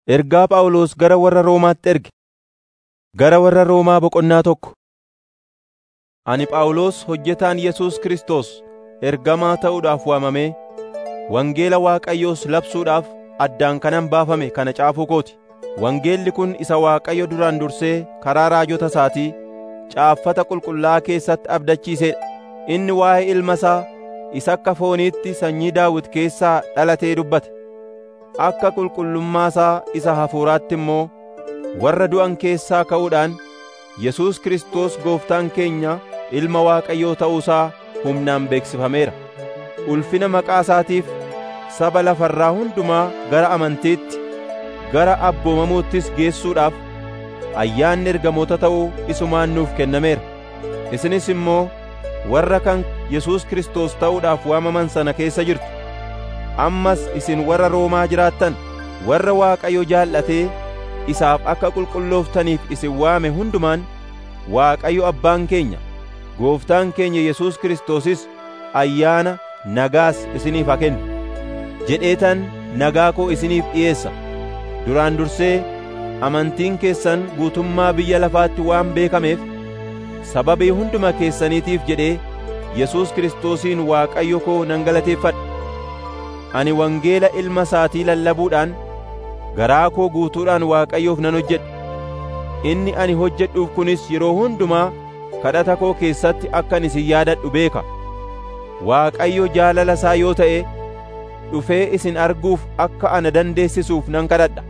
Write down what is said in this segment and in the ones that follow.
Ergaa Phaawulos gara warra Roomaatti erge. Gara warra Roomaa boqonnaa tokko. Ani Phaawulos hojjetaan Yesuus Kiristoos ergamaa ta'uudhaaf waamamee, wangeela Waaqayyoos labsuudhaaf addaan kanan baafame kana caafuu kooti. Wangeelli kun isa Waaqayyo duraan dursee karaa raajota isaatii caaffata qulqullaa'aa keessatti abdachiiseedha. Inni waa'ee ilma isaa isa akka fooniitti sanyii Daawit keessaa dhalatee dubbate. Akka qulqullummaa isaa isa hafuuraatti immoo warra du'an keessaa ka'uudhaan Yesuus Kiristoos Gooftaan keenya Ilma Waaqayyoo ta'uusaa humnaan beeksifameera. Ulfina maqaa isaatiif saba lafarraa hundumaa gara amantiitti, gara abboomamuuttis geessuudhaaf ayyaanni ergamoota ta'uu isumaan nuuf kennameera. Isinis immoo warra kan Yesuus Kiristoos ta'uudhaaf waamaman sana keessa jirtu. Ammas isin warra Roomaa jiraattan, warra Waaqayyo jaallatee isaaf akka qulqullooftaniif isin waame hundumaan Waaqayyo Abbaan keenya, Gooftaan keenya Yesuus Kiristoosis ayyaana nagaas isiniif haa kennu. Jedheetan nagaa koo isiniif dhi'eessa. Duraan dursee amantiin keessan guutummaa biyya lafaatti waan beekameef sababii hunduma keessaniitiif jedhee Yesuus Kiristoosiin Waaqayyo koo nan galateeffadha. Ani wangeela ilma isaatii lallabuudhaan garaa koo guutuudhaan Waaqayyoof nan hojjedha. Inni ani hojjedhuuf kunis yeroo hundumaa kadhata koo keessatti akkan isin yaadadhu beeka. Waaqayyo jaalala isaa yoo ta'e dhufee isin arguuf akka ana dandeessisuuf nan kadhadha.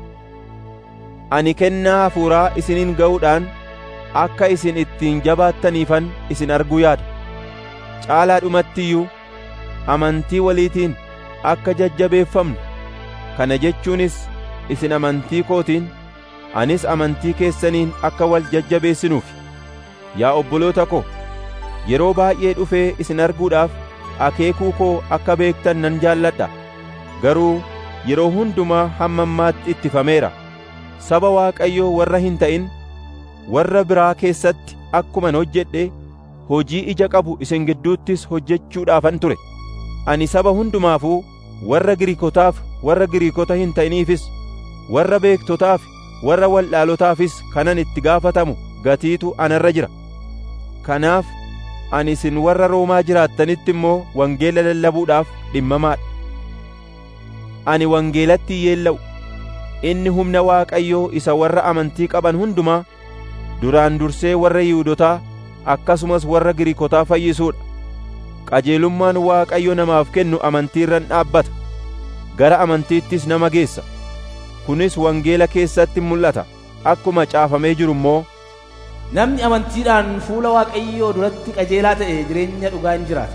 Ani kennaa hafuuraa isiniin ga'uudhaan akka isin ittiin jabaattaniifan isin arguu yaada. Caalaadhumatti iyyuu amantii waliitiin akka jajjabeeffamnu kana jechuunis isin amantii kootiin anis amantii keessaniin akka wal jajjabeessinuuf yaa obboloota ko yeroo baay'ee dhufee isin arguudhaaf akeekuu koo akka beektan nan jaalladha garuu yeroo hundumaa hamma ammaatti ittifameera saba Waaqayyoo warra hin ta'in warra biraa keessatti akkuman hojjedhe hojii ija qabu isin gidduuttis hojjechuudhaafan ture ani saba hundumaafuu warra Giriikotaaf warra Giriikota hin ta'iniifis warra beektotaaf warra waldhaalotaafis kanan itti gaafatamu gatiitu anarra jira kanaaf ani isin warra Roomaa jiraattanitti immoo wangeela lallabuudhaaf dhimmamaadha ani wangeelatti yeella'u inni humna Waaqayyoo isa warra amantii qaban hundumaa duraan dursee warra Yihuudotaa akkasumas warra Giriikotaa fayyisuudha qajeelummaan Waaqayyo namaaf kennu amantii irran dhaabbata gara amantiittis nama geessa kunis wangeela keessatti mul'ata akkuma caafamee jiru immoo Namni amantiidhaan fuula Waaqayyoo duratti qajeelaa ta'e jireenya dhugaa hin jiraata.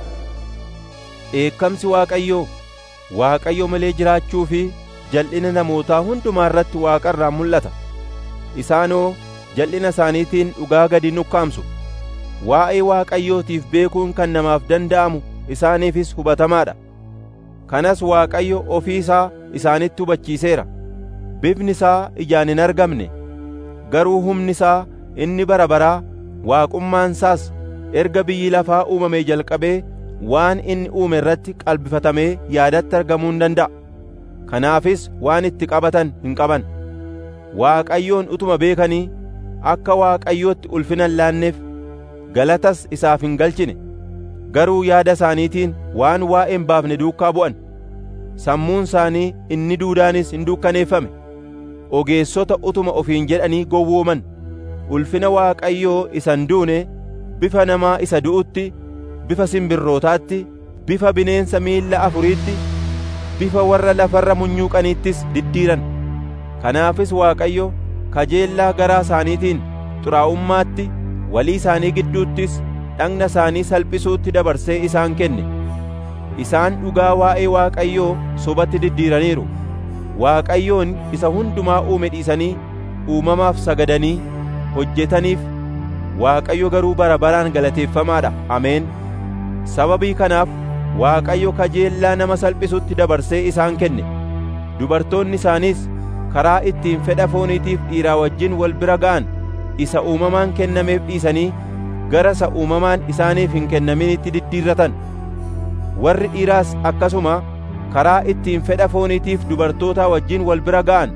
Dheekkamsi Waaqayyoo Waaqayyo malee jiraachuu fi jal'ina namootaa hundumaa irratti Waaqa irraa mul'ata. Isaanoo jal'ina isaaniitiin dhugaa gadi nukkaamsu. Waa'ee Waaqayyootiif beekuun kan namaaf danda'amu isaaniifis hubatamaadha. Kanas Waaqayyo ofii isaa isaanitti hubachiiseera. Bifni isaa ijaan hin argamne, garuu humni isaa inni bara baraa waaqummaan isaas erga biyyi lafaa uumamee jalqabee waan inni uume irratti qalbifatamee yaadatti argamuu hin danda'a. Kanaafis waan itti qabatan hin qaban. Waaqayyoon utuma beekanii akka Waaqayyootti ulfina hin laanneef galatas isaaf hin galchine. Garuu yaada isaaniitiin waan waa'ee hin baafne duukaa bu'an. Sammuun isaanii inni duudaanis hin dukkaneeffame. Ogeessota utuma ofiin jedhanii gowwooman. ulfina Waaqayyoo isan duune bifa namaa isa du'utti, bifa simbirrootaatti, bifa bineensa miilla afuriitti, bifa warra lafarra munyuuqaniittis diddiiran. Kanaafis Waaqayyo kajeellaa garaa isaaniitiin xuraa'ummaatti, walii isaanii gidduuttis dhagna isaanii salphisuutti dabarsee isaan kenne. Isaan dhugaa waa'ee Waaqayyoo sobatti diddiiraniiru. Waaqayyoon isa hundumaa uume dhiisanii uumamaaf sagadanii hojjetaniif Waaqayyo garuu bara baraan galateeffamaadha. Ameen. Sababii kanaaf Waaqayyo kajeellaa nama salphisutti dabarsee isaan kenne. Dubartoonni isaaniis karaa ittiin fedha fooniitiif dhiiraa wajjin wal bira ga'an isa uumamaan kennameef dhiisanii gara isa uumamaan isaaniif hin kennaminitti diddiirratan. Warri dhiiraas akkasuma karaa ittiin fedha fooniitiif dubartoota wajjin wal bira ga'an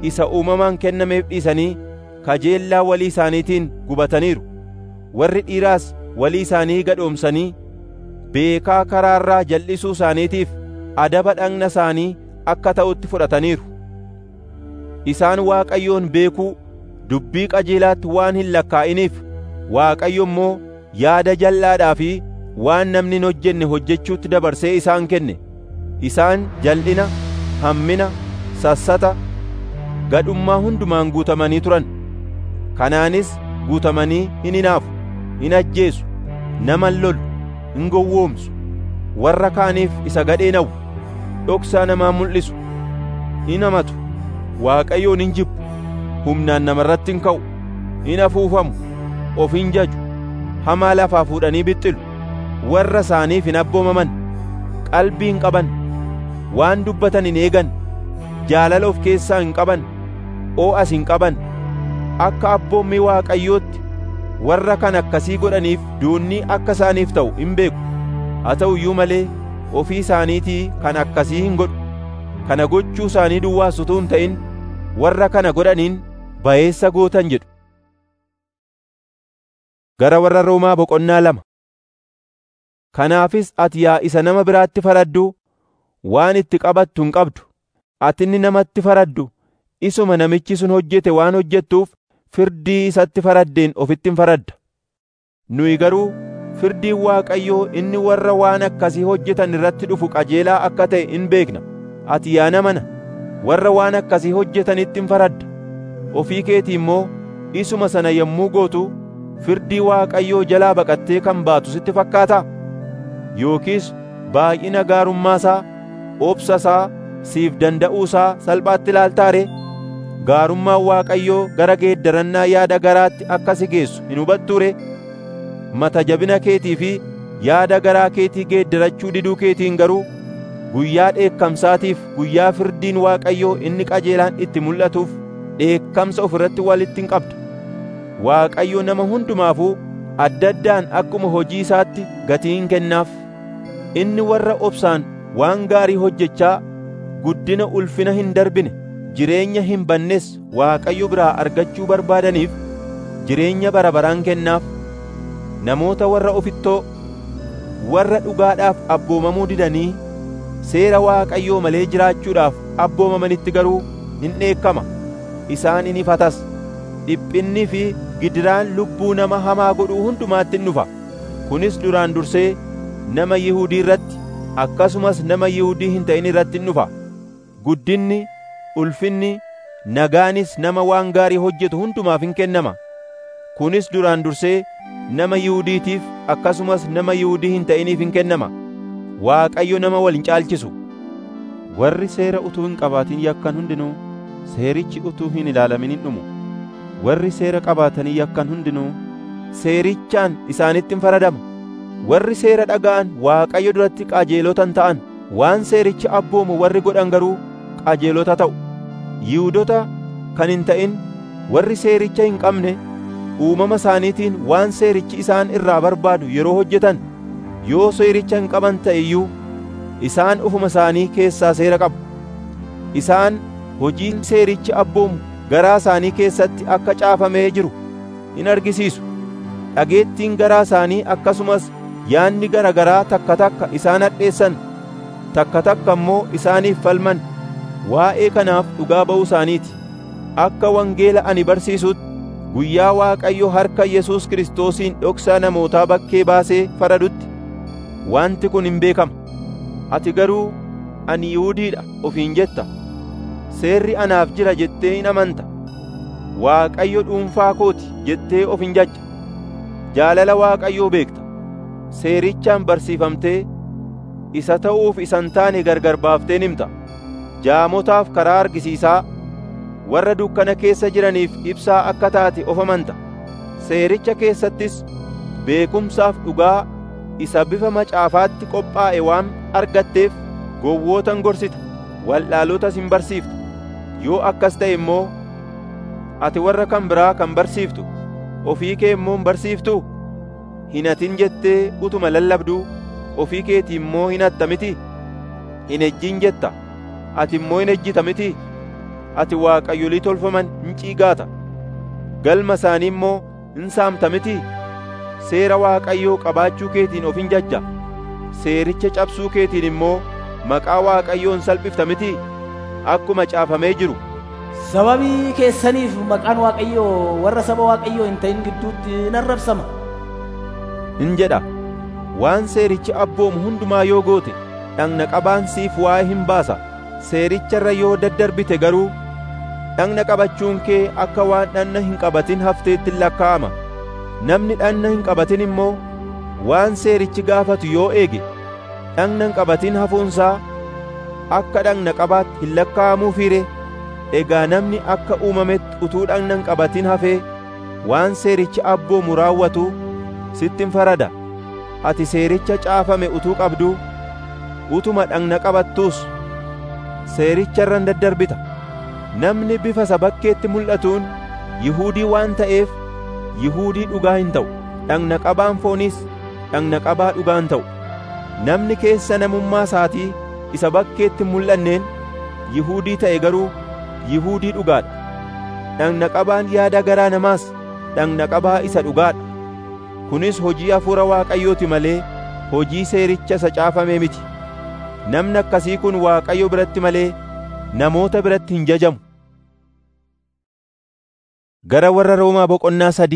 isa uumamaan kennameef dhiisanii kajeellaa walii isaaniitiin gubataniiru warri dhiiraas walii isaanii gadhoomsanii beekaa karaarraa jal'isuu isaaniitiif adaba dhagna isaanii akka ta'utti fudhataniiru isaan Waaqayyoon beekuu dubbii qajeelaatti waan hin lakkaa'iniif Waaqayyo immoo yaada jal'aadhaa fi waan namni hin hojjenne hojjechuutti dabarsee isaan kenne isaan jal'ina hammina sassata gadhummaa hundumaan guutamanii turan kanaanis guutamanii hin hinaafu hin ajjeesu nama hin lolu hin gowwoomsu warra kaaniif isa gadhee na'u dhoksaa namaa mul'isu hin hamatu waaqayyoon hin jibbu humnaan namarratti hin ka'u hin afuufamu of hin jaju hamaa lafaa fuudhanii bixxilu warra isaaniif hin abboomaman qalbii hin qaban waan dubbatan hin eegan jaalala of keessaa hin qaban oo'as hin qaban akka abboommii waaqayyootti warra kan akkasii godhaniif duunni akka isaaniif ta'u hin beeku haa ta'u iyyuu malee ofii isaaniitii kan akkasii hin godhu kana gochuu isaanii duwwaas utuu hin ta'in warra kana godhaniin bayeessa gootan jedhu gara warra Roomaa boqonnaa lama kanaafis ati yaa isa nama biraatti faraddu waan itti qabattu hin qabdu ati inni namatti faraddu isuma namichi sun hojjete waan hojjettuuf firdii isatti faraddeen ofitti hin faradda nuyi garuu firdiin Waaqayyoo inni warra waan akkasii hojjetan irratti dhufu qajeelaa akka ta'e in beekna ati yaa namana warra waan akkasii hojjetanitti hin faradda ofii keetii immoo isuma sana yommuu gootu firdii Waaqayyoo jalaa baqattee kan baatu sitti fakkaataa yookiis baay'ina gaarummaasaa obsasaa siif danda'uusaa salphaatti ilaaltaare gaarummaan Waaqayyoo gara geeddarannaa yaada garaatti akka si geessu hin hubattuure mata jabina keetii fi yaada garaa keetii geeddarachuu diduu keetiin garuu guyyaa dheekkamsaatiif guyyaa firdiin Waaqayyoo inni qajeelaan itti mul'atuuf dheekkamsa of irratti walitti hin qabda Waaqayyo nama hundumaafuu adda addaan akkuma hojii isaatti gatii hin kennaaf inni warra obsaan waan gaarii hojjechaa guddina ulfina hin darbine jireenya hin bannes Waaqayyo biraa argachuu barbaadaniif jireenya bara baraan kennaaf namoota warra ofittoo warra dhugaadhaaf abboomamuu didanii seera Waaqayyoo malee jiraachuudhaaf abboomamanitti garuu hin dheekkama isaan in ifatas dhiphinni fi gidiraan lubbuu nama hamaa godhuu hundumaatti in dhufa kunis duraan dursee nama Yihuudii irratti akkasumas nama Yihuudii hin ta'in irratti in dhufa guddinni ulfinni nagaanis nama waan gaarii hojjetu hundumaaf hin kennama kunis duraan dursee nama Yihuudiitiif akkasumas nama Yihuudii hin ta'iniif hin kennama Waaqayyo nama wal hin caalchisu warri seera utuu hin qabaatin yakkan hundinuu seerichi utuu hin ilaalamin hin dhumu warri seera qabaatanii yakkan hundinuu seerichaan isaanitti hin faradama warri seera dhaga'an Waaqayyo duratti qajeelotan ta'an waan seerichi abboomu warri godhan garuu qajeelota ta'u Yihuudota kan hin ta'in warri seericha hin qabne uumama isaaniitiin waan seerichi isaan irraa barbaadu yeroo hojjetan yoo seericha hin qaban ta'e iyyuu isaan ufuma isaanii keessaa seera qabu isaan hojiin seerichi abboomu garaa isaanii keessatti akka caafamee jiru in argisiisu dhageettiin garaa isaanii akkasumas yaanni gara garaa takka takka isaan hadheessan takka takka immoo isaaniif falman waa'ee kanaaf dhugaa ba'uu isaaniiti akka wangeela ani barsiisutti guyyaa Waaqayyo harka Yesuus Kiristoosiin dhoksaa namootaa bakkee baasee faradutti wanti kun hin beekama ati garuu ani Yihuudiidha ofiin jetta seerri anaaf jira jettee hin amanta Waaqayyo dhuunfaa kooti jettee of hin jajja jaalala Waaqayyoo beekta seerichaan barsiifamtee isa ta'uuf isan taane gargar baafteen himta jaamotaaf karaa argisiisaa warra dukkana keessa jiraniif ibsaa akka taate of amanta seericha keessattis beekumsaaf dhugaa isa bifa macaafaatti qophaa'e waan argatteef gowwootan gorsita waldhaalotas hin barsiifta yoo akkas ta'e immoo ati warra kan biraa kan barsiiftu ofii kee immoo hin barsiiftuu hin hatin jettee utuma lallabduu ofii keetii immoo hin hatta miti hin ejjin jetta ati immoo hin ejjita miti ati waaqayyolii tolfaman hin ciigaata galma isaanii immoo hin saamta mitii seera waaqayyoo qabaachuu keetiin of hin jajja seericha cabsuu keetiin immoo maqaa waaqayyoo hin salphifta mitii akkuma caafamee jiru Sababii keessaniif maqaan Waaqayyoo warra saba Waaqayyoo hin ta'in gidduutti in arrabsama. hin jedha waan seerichi abboomu hundumaa yoo goote dhagna qabaan siif waa'ee hin baasa seericharra yoo daddarbite garuu dhagna qabachuun kee akka waan dhagna hin qabatin hafteetti lakkaa'ama namni dhagna hin qabatin immoo waan seerichi gaafatu yoo eege dhagna hin qabatin hafuunsaa akka dhagna qabaatti hin lakkaa'amuufiire egaa namni akka uumametti utuu dhagna hin qabatin hafee waan seerichi abboomu raawwatu sittin farada ati seericha caafame utuu qabduu utuma dhagna qabattuus seericharra hin daddarbita namni bifa isa bakkeetti mul'atuun yihuudii waan ta'eef yihuudii dhugaa hin ta'u dhagna qabaan fooniis dhagna qabaa dhugaa hin ta'u namni keessa namummaa isaatii isa bakkeetti mul'anneen yihuudii ta'e garuu yihuudii dhugaadha dhagna qabaan yaada garaa namaas dhagna qabaa isa dhugaadha kunis hojii hafuura waaqayyooti malee hojii seericha isa caafamee miti namni akkasii kun waaqayyo biratti malee namoota biratti hin jajamu gara warra roomaa boqonnaa sadi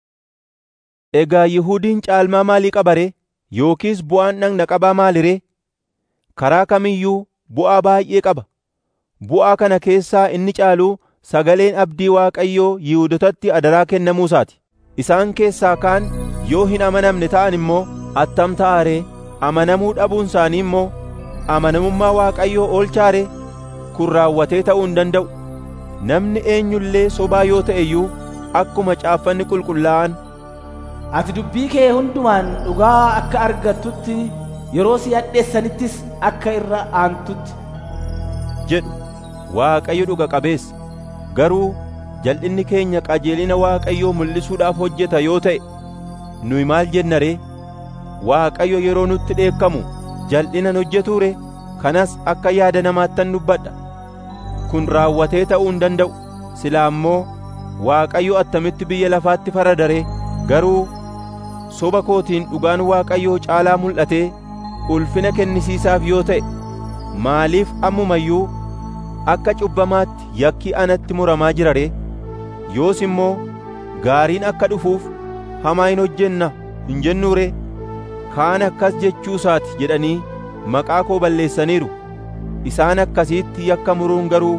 egaa yihuudiin caalmaa maalii qaba ree yookiis bu'aan dhagna qabaa maali ree karaa kamiyyuu bu'aa baay'ee qaba bu'aa kana keessaa inni caaluu sagaleen abdii waaqayyoo yihuudotatti adaraa kennamuu isaati isaan keessaa kaan yoo hin amanamne ta'an immoo attam ta'a ree amanamuu dhabuun isaanii immoo amanamummaa waaqayyoo oolchaa ree kun raawwatee ta'uu hin danda'u namni eenyullee sobaa yoo ta'e iyyuu akkuma caaffanni qulqullaa'an Ati dubbii kee hundumaan dhugaa akka argattutti yeroo si hadheessanittis akka irra aantutti. jedhu waaqayyo dhuga qabeessa garuu jal'inni keenya qajeelina waaqayyoo mul'isuudhaaf hojjeta yoo ta'e nuyi maal jenna ree waaqayyo yeroo nutti dheekkamu jal'inan hojjetuu ree kanas akka yaada namaattan dubbadha kun raawwatee ta'uu hin danda'u silaa immoo waaqayyo attamitti biyya lafaatti farada ree garuu soba kootiin dhugaan waaqayyoo caalaa mul'atee ulfina kennisiisaaf yoo ta'e maaliif ammumayyuu akka cubbamaatti yakki anatti muramaa jira ree yoos immoo gaariin akka dhufuuf hamaa hin hojjenna hin jennuu ree kaan akkas jechuusaati jedhanii maqaa koo balleessaniiru isaan akkasiitti yakka muruun garuu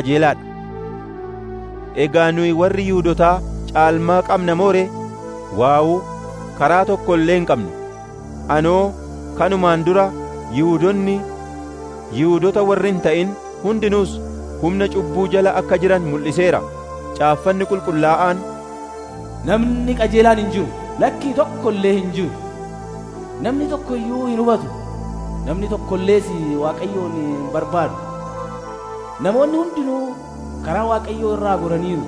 qajeelaadha egaa nuyi warri yihudotaa caalmaa qabna moo ree waawuu karaa tokko illee hin qabnu anoo kanumaan dura yihudonni yihudota warri hin ta'in hundinuus humna cubbuu jala akka jiran mul'iseera caaffanni qulqullaa'aan Namni qajeelaan hin jiru lakkii tokko illee hin jiru. Namni tokko iyyuu hin hubatu. Namni tokko illees Waaqayyoon hin barbaadu. Namoonni hundinuu karaa Waaqayyoo irraa goraniiru.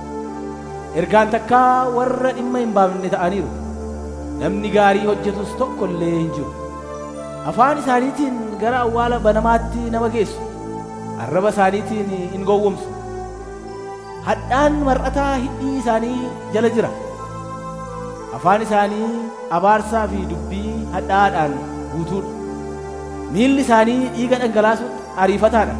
Ergaan takkaa warra dhimma hin baafne ta'aniiru. Namni gaarii hojjetus tokko illee hin jiru. Afaan isaaniitiin gara awwaala banamaatti nama geessu. Arraba isaaniitiin in gowwomsu. Hadhaan mar'ataa hidhii isaanii jala jira. Afaan isaanii abaarsaa fi dubbii hadhaadhaan guutuudha. Miilli isaanii dhiiga dhangalaasutti ariifataadha.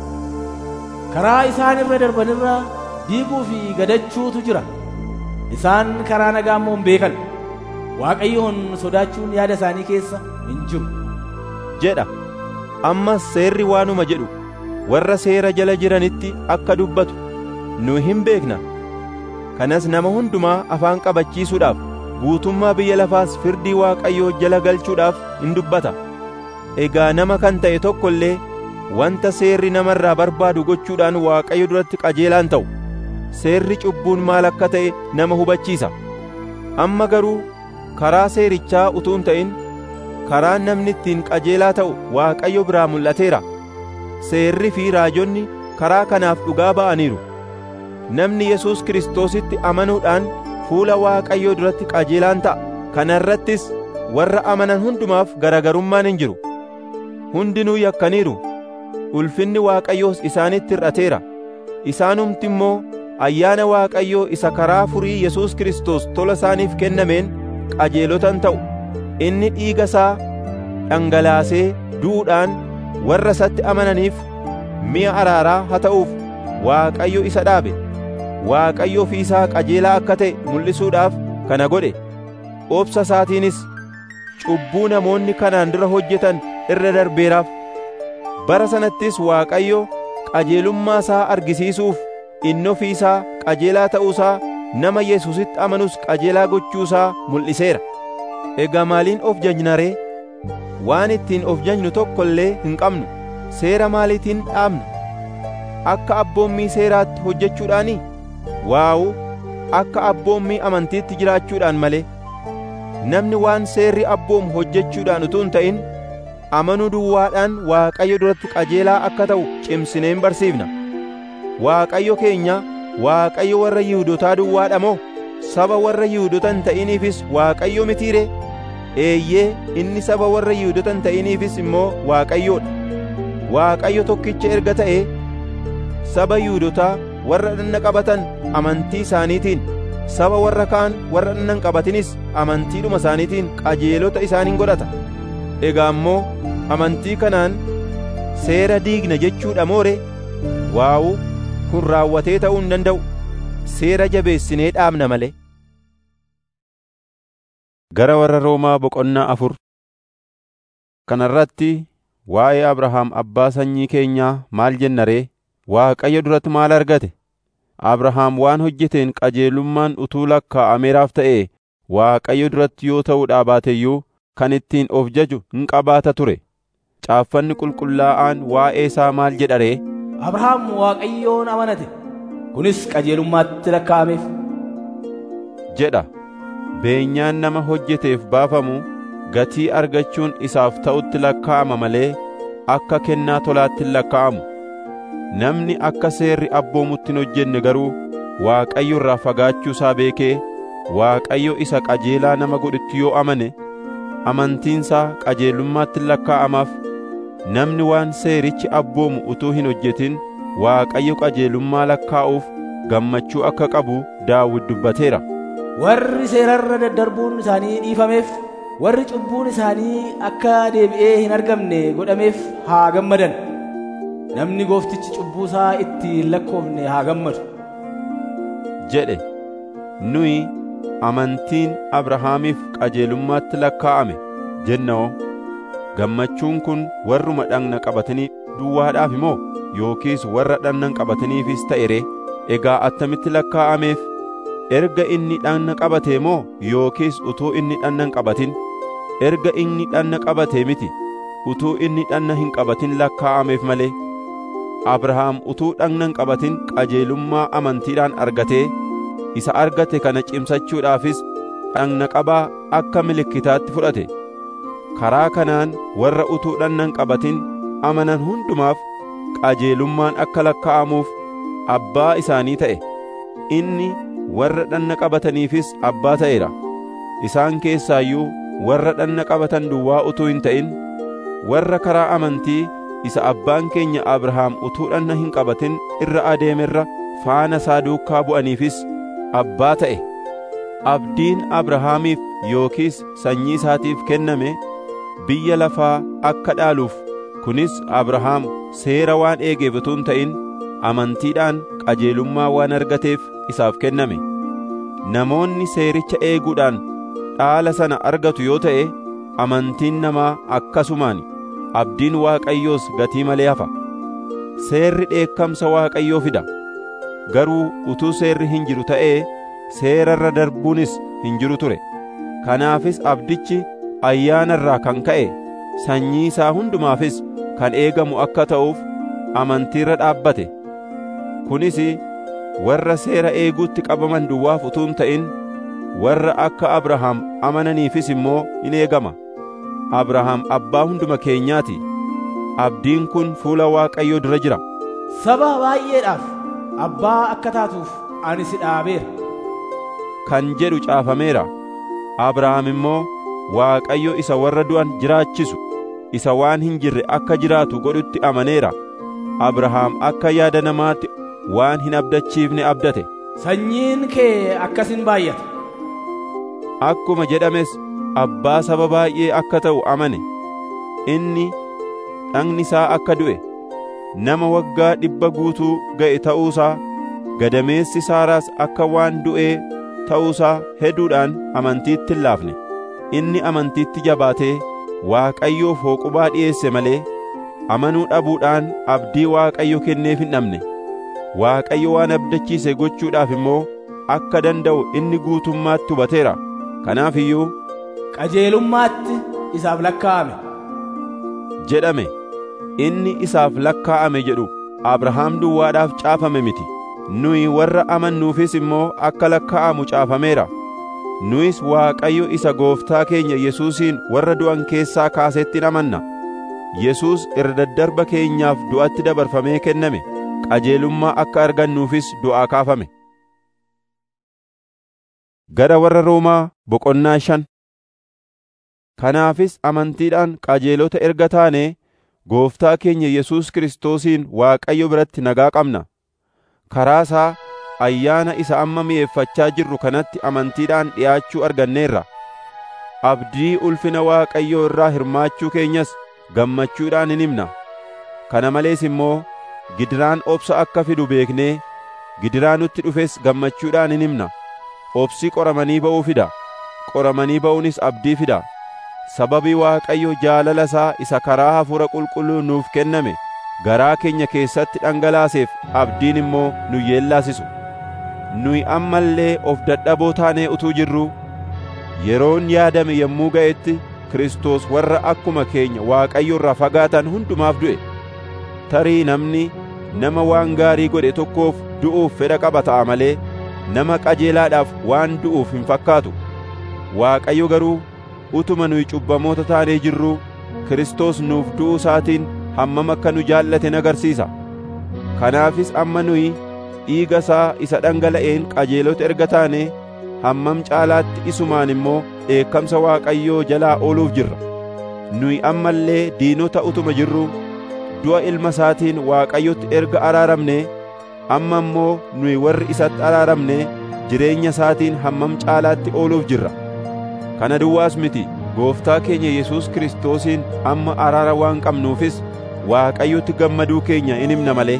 Karaa isaan irra darbanirra diiguu fi gadachuutu jira. Isaan karaa nagaa immoo hin beekan. Waaqayyoon sodaachuun yaada isaanii keessa hin jiru. jedha ammas seerri waanuma jedhu warra seera jala jiranitti akka dubbatu nu hin beekna kanas nama hundumaa afaan qabachiisuudhaaf guutummaa biyya lafaas firdii waaqayyoo jala galchuudhaaf in dubbata egaa nama kan ta'e tokko illee wanta seerri namarraa barbaadu gochuudhaan waaqayyo duratti qajeelaan ta'u seerri cubbuun maal akka ta'e nama hubachiisa amma garuu karaa seerichaa utuu hin ta'in karaan namni ittiin qajeelaa ta'u waaqayyo biraa mul'ateera seerri fi raajonni karaa kanaaf dhugaa ba'aniiru namni yesus kiristoositti amanuudhaan fuula waaqayyoo duratti qajeelaan ta'a kana irrattis warra amanan hundumaaf garagarummaan hin jiru hundinuu yakkaniiru ulfinni waaqayyoos isaanitti hir'ateera isaanumti immoo ayyaana Waaqayyoo isa karaa furii Yesuus Kiristoos tola isaaniif kennameen qajeelotan ta'u inni dhiiga isaa dhangalaasee du'uudhaan warra isatti amananiif mi'a araaraa haa ta'uuf Waaqayyo isa dhaabe Waaqayyo ofii isaa qajeelaa akka ta'e mul'isuudhaaf kana godhe obsa isaatiinis cubbuu namoonni kanaan dura hojjetan irra darbeeraaf bara sanattis Waaqayyo qajeelummaa isaa argisiisuuf inni ofii isaa qajeelaa ta'uusaa nama Yesuusitti amanus qajeelaa gochuusaa mul'iseera. Egaa maaliin of jajna ree? Waan ittiin of jajnu tokko illee hin qabnu. Seera maaliitiin dhaabna? Akka abboommii seeraatti hojjechuudhaanii? Waawu akka abboommii amantiitti jiraachuudhaan malee. Namni waan seerri abboomu hojjechuudhaan utuu hin ta'in amanuu duwwaadhaan Waaqayyo duratti qajeelaa akka ta'u cimsineen barsiifna. Waaqayyo keenya Waaqayyo warra Yihuudotaa duwwaadha moo saba warra Yihuudota hin ta'iniifis Waaqayyo mitiire? Eeyyee inni saba warra Yihuudota hin ta'iniifis immoo Waaqayyoodha. Waaqayyo tokkicha erga ta'ee saba Yihuudotaa warra dhanna qabatan amantii isaaniitiin saba warra kaan warra dhanna hin qabatinis amantiidhuma isaaniitiin qajeelota isaaniin godhata. Egaa immoo amantii kanaan seera diigna jechuudha moore waawu kun raawwatee ta'uu hin danda'u seera jabeessinee dhaabna malee. Gara warra Roomaa boqonnaa afur Kana irratti waa'ee Abrahaam abbaa sanyii keenyaa maal jenna ree? Waaqayyo duratti maal argate? Abrahaam waan hojjeteen qajeelummaan utuu lakkaa'ameeraaf ta'ee Waaqayyo duratti yoo ta'uudhaa baate iyyuu kan ittiin of jaju hin qabaata ture. Caaffanni qulqullaa'aan waa'ee isaa maal jedha ree? Abrahaam Waaqayyoon amanate kunis qajeelummaatti lakkaa'ameef. jedha. Beenyaan nama hojjeteef baafamu gatii argachuun isaaf ta'utti lakkaa'ama malee akka kennaa tolaatti hin lakkaa'amu. Namni akka seerri abboomutti hin hojjenne garuu Waaqayyo irraa fagaachuu isaa beekee Waaqayyo isa qajeelaa nama godhutti yoo amane amantiinsaa qajeelummaatti hin lakkaa'amaaf. Namni waan seerichi abboomu utuu hin hojjetin Waaqayyo qajeelummaa lakkaa'uuf gammachuu akka qabu Daawit dubbateera. Warri seerarra daddarbuun isaanii dhiifameef warri cubbuun isaanii akka deebi'ee hin argamne godhameef haa gammadan. Namni gooftichi cubbuu isaa itti hin lakkoofne haa gammadu. jedhe nuyi amantiin Abrahaamiif qajeelummaatti lakkaa'ame jennoo gammachuun kun warruma dhagna qabatanii duwwaadhaaf moo yookiis warra dhagna hin qabataniifis ta'e ree egaa attamitti lakkaa'ameef erga inni dhagna qabatee moo yookiis utuu inni dhagna hin qabatin erga inni dhagna qabatee miti utuu inni dhagna hin qabatin lakkaa'ameef malee Abrahaam utuu dhagna hin qabatin qajeelummaa amantiidhaan argatee isa argate kana cimsachuudhaafis dhagna qabaa akka milikkitaatti fudhate karaa kanaan warra utuu dhagna hin qabatin amanan hundumaaf qajeelummaan akka lakkaa'amuuf abbaa isaanii ta'e inni warra dhagna qabataniifis abbaa ta'eera isaan keessaayyuu warra dhagna qabatan duwwaa utuu hin ta'in warra karaa amantii isa abbaan keenya Abrahaam utuu dhagna hin qabatin irra adeemerra faana isaa duukaa bu'aniifis abbaa ta'e abdiin Abrahaamiif yookiis sanyii isaatiif kenname biyya lafaa akka dhaaluuf kunis Abrahaam seera waan eegeef utuu hin ta'in amantiidhaan qajeelummaa waan argateef isaaf kenname namoonni seericha eeguudhaan dhaala sana argatu yoo ta'e amantiin namaa akkasumaan abdiin Waaqayyoos gatii malee hafa seerri dheekkamsa Waaqayyoo fida garuu utuu seerri hin jiru ta'ee seerarra darbuunis hin jiru ture kanaafis abdichi ayyaana irraa kan ka'e sanyii isaa hundumaafis kan eegamu akka ta'uuf amantiirra dhaabbate kunis warra seera eeguutti qabaman duwwaaf utuu hin ta'in warra akka Abrahaam amananiifis immoo in eegama Abrahaam abbaa hunduma keenyaati abdiin kun fuula Waaqayyoo dura jira Saba baay'eedhaaf abbaa akka taatuuf ani si dhaabeera. kan jedhu caafameera Abrahaam immoo Waaqayyo isa warra du'an jiraachisu isa waan hin jirre akka jiraatu godhutti amaneera Abrahaam akka yaada namaatti waan hin abdachiifne abdate sanyiin kee akkasin baay'ata akkuma jedhames abbaa saba baay'ee akka ta'u amane inni dhagni isaa akka du'e nama waggaa dhibba guutuu ga'e ta'uusaa gadameessi saaraas akka waan du'ee ta'uusaa hedduudhaan amantiitti hin laafne inni amantiitti jabaatee Waaqayyoof hooqubaa dhi'eesse malee amanuu dhabuudhaan abdii Waaqayyo kenneef hin dhabne Waaqayyo waan abdachiise gochuudhaaf immoo akka danda'u inni guutummaatti hubateera kanaaf iyyuu qajeelummaatti isaaf lakkaa'ame jedhame inni isaaf lakkaa'ame jedhu Abrahaam duwwaadhaaf caafame miti nuyi warra amannuufis immoo akka lakkaa'amu caafameera nuyis Waaqayyo isa gooftaa keenya Yesuusiin warra du'an keessaa kaasetti amanna Yesuus irra daddarba keenyaaf du'atti dabarfamee kenname qajeelummaa akka argannuufis du'aa kaafame gara warra Roomaa boqonnaa shan kanaafis amantiidhaan qajeelota erga taanee gooftaa keenya Yesuus Kiristoosiin Waaqayyo biratti nagaa qabna karaa isaa ayyaana isa amma mi'eeffachaa jirru kanatti amantiidhaan dhi'aachuu arganneerra abdii ulfina Waaqayyoo irraa hirmaachuu keenyas gammachuudhaan hin himna kana malees immoo gidiraan obsa akka fidu beeknee gidiraa nutti dhufes gammachuudhaan hin himna obsi qoramanii ba'uu fida qoramanii ba'uunis abdii fida sababii Waaqayyo jaalala isaa isa karaa hafuura qulqulluu nuuf kenname garaa keenya keessatti dhangalaaseef abdiin immoo nu yeellaasisu nuyi amma illee of dadhaboo taanee utuu jirruu yeroon yaadame yommuu ga'etti Kiristoos warra akkuma keenya Waaqayyo irraa fagaatan hundumaaf du'e tarii namni nama waan gaarii godhe tokkoof du'uuf fedha qaba ta'a malee nama qajeelaadhaaf waan du'uuf hin fakkaatu Waaqayyo garuu utuma nuyi cubbamoota taanee jirruu Kiristoos nuuf du'uu isaatiin hammam akka nu jaallate agarsiisa kanaafis amma nuyi dhiiga isaa isa dhangala'een qajeelota erga taane hammam caalaatti isumaan immoo dheekkamsa Waaqayyoo jalaa ooluuf jirra nuyi amma illee diinota utuma jirruu du'a ilma isaatiin Waaqayyotti erga araaramne amma immoo nuyi warri isatti araaramne jireenya isaatiin hammam caalaatti ooluuf jirra kana duwwaas miti gooftaa keenya Yesuus Kiristoosiin amma araara waan qabnuufis Waaqayyotti gammaduu keenya in himna malee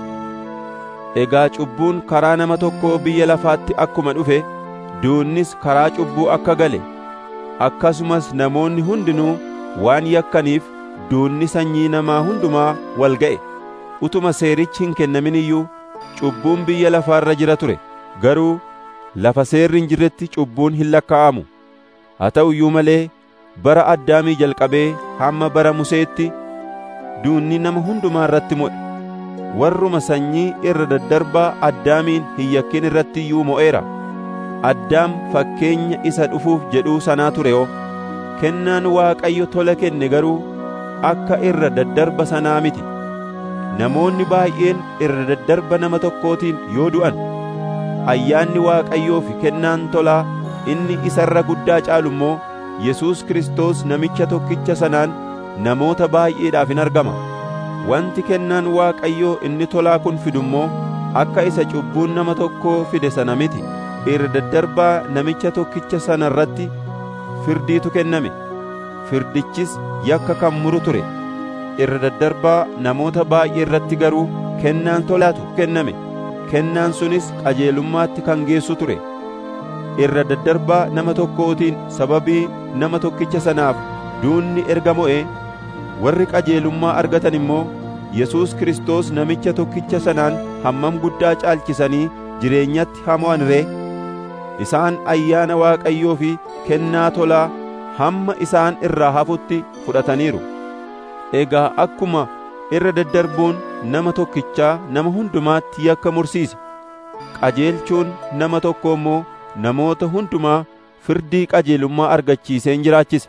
egaa cubbuun karaa nama tokkoo biyya lafaatti akkuma dhufe duunnis karaa cubbuu akka gale akkasumas namoonni hundinuu waan yakkaniif duunni sanyii namaa hundumaa wal ga'e utuma seerichi hin kennamin iyyuu cubbuun biyya lafaarra jira ture garuu lafa seerri hin jirretti cubbuun hin lakkaa'amu haa ta'u iyyuu malee bara addaamii jalqabee hamma bara museetti duunni nama hundumaa irratti mo'e warruma sanyii irra daddarbaa addaamiin hin yakkin irratti iyyuu mo'eera addaam fakkeenya isa dhufuuf jedhuu sanaa ture oo kennaan waaqayyo tola kenne garuu akka irra daddarba sanaa miti namoonni baay'een irra daddarba nama tokkootiin yoo du'an ayyaanni waaqayyoo fi kennaan tolaa inni isa irra guddaa caalu immoo Yesuus Kiristoos namicha tokkicha sanaan namoota baay'eedhaaf in argama wanti kennaan waaqayyoo inni tolaa kun fidu immoo akka isa cubbuun nama tokkoo fide sana miti irra daddarbaa namicha tokkicha sana irratti firdiitu kenname firdichis yakka kan muru ture irra daddarbaa namoota baay'ee irratti garuu kennaan tolaatu kenname kennaan sunis qajeelummaatti kan geessu ture irra daddarbaa nama tokkootiin sababii nama tokkicha sanaaf duunni erga mo'e warri qajeelummaa argatan immoo Yesuus Kiristoos namicha tokkicha sanaan hammam guddaa caalchisanii jireenyatti hamo'an ree isaan ayyaana Waaqayyoo fi kennaa tolaa hamma isaan irraa hafutti fudhataniiru egaa akkuma irra daddarbuun nama tokkichaa nama hundumaatti yakka mursiise qajeelchuun nama tokko immoo namoota hundumaa firdii qajeelummaa argachiiseen jiraachisa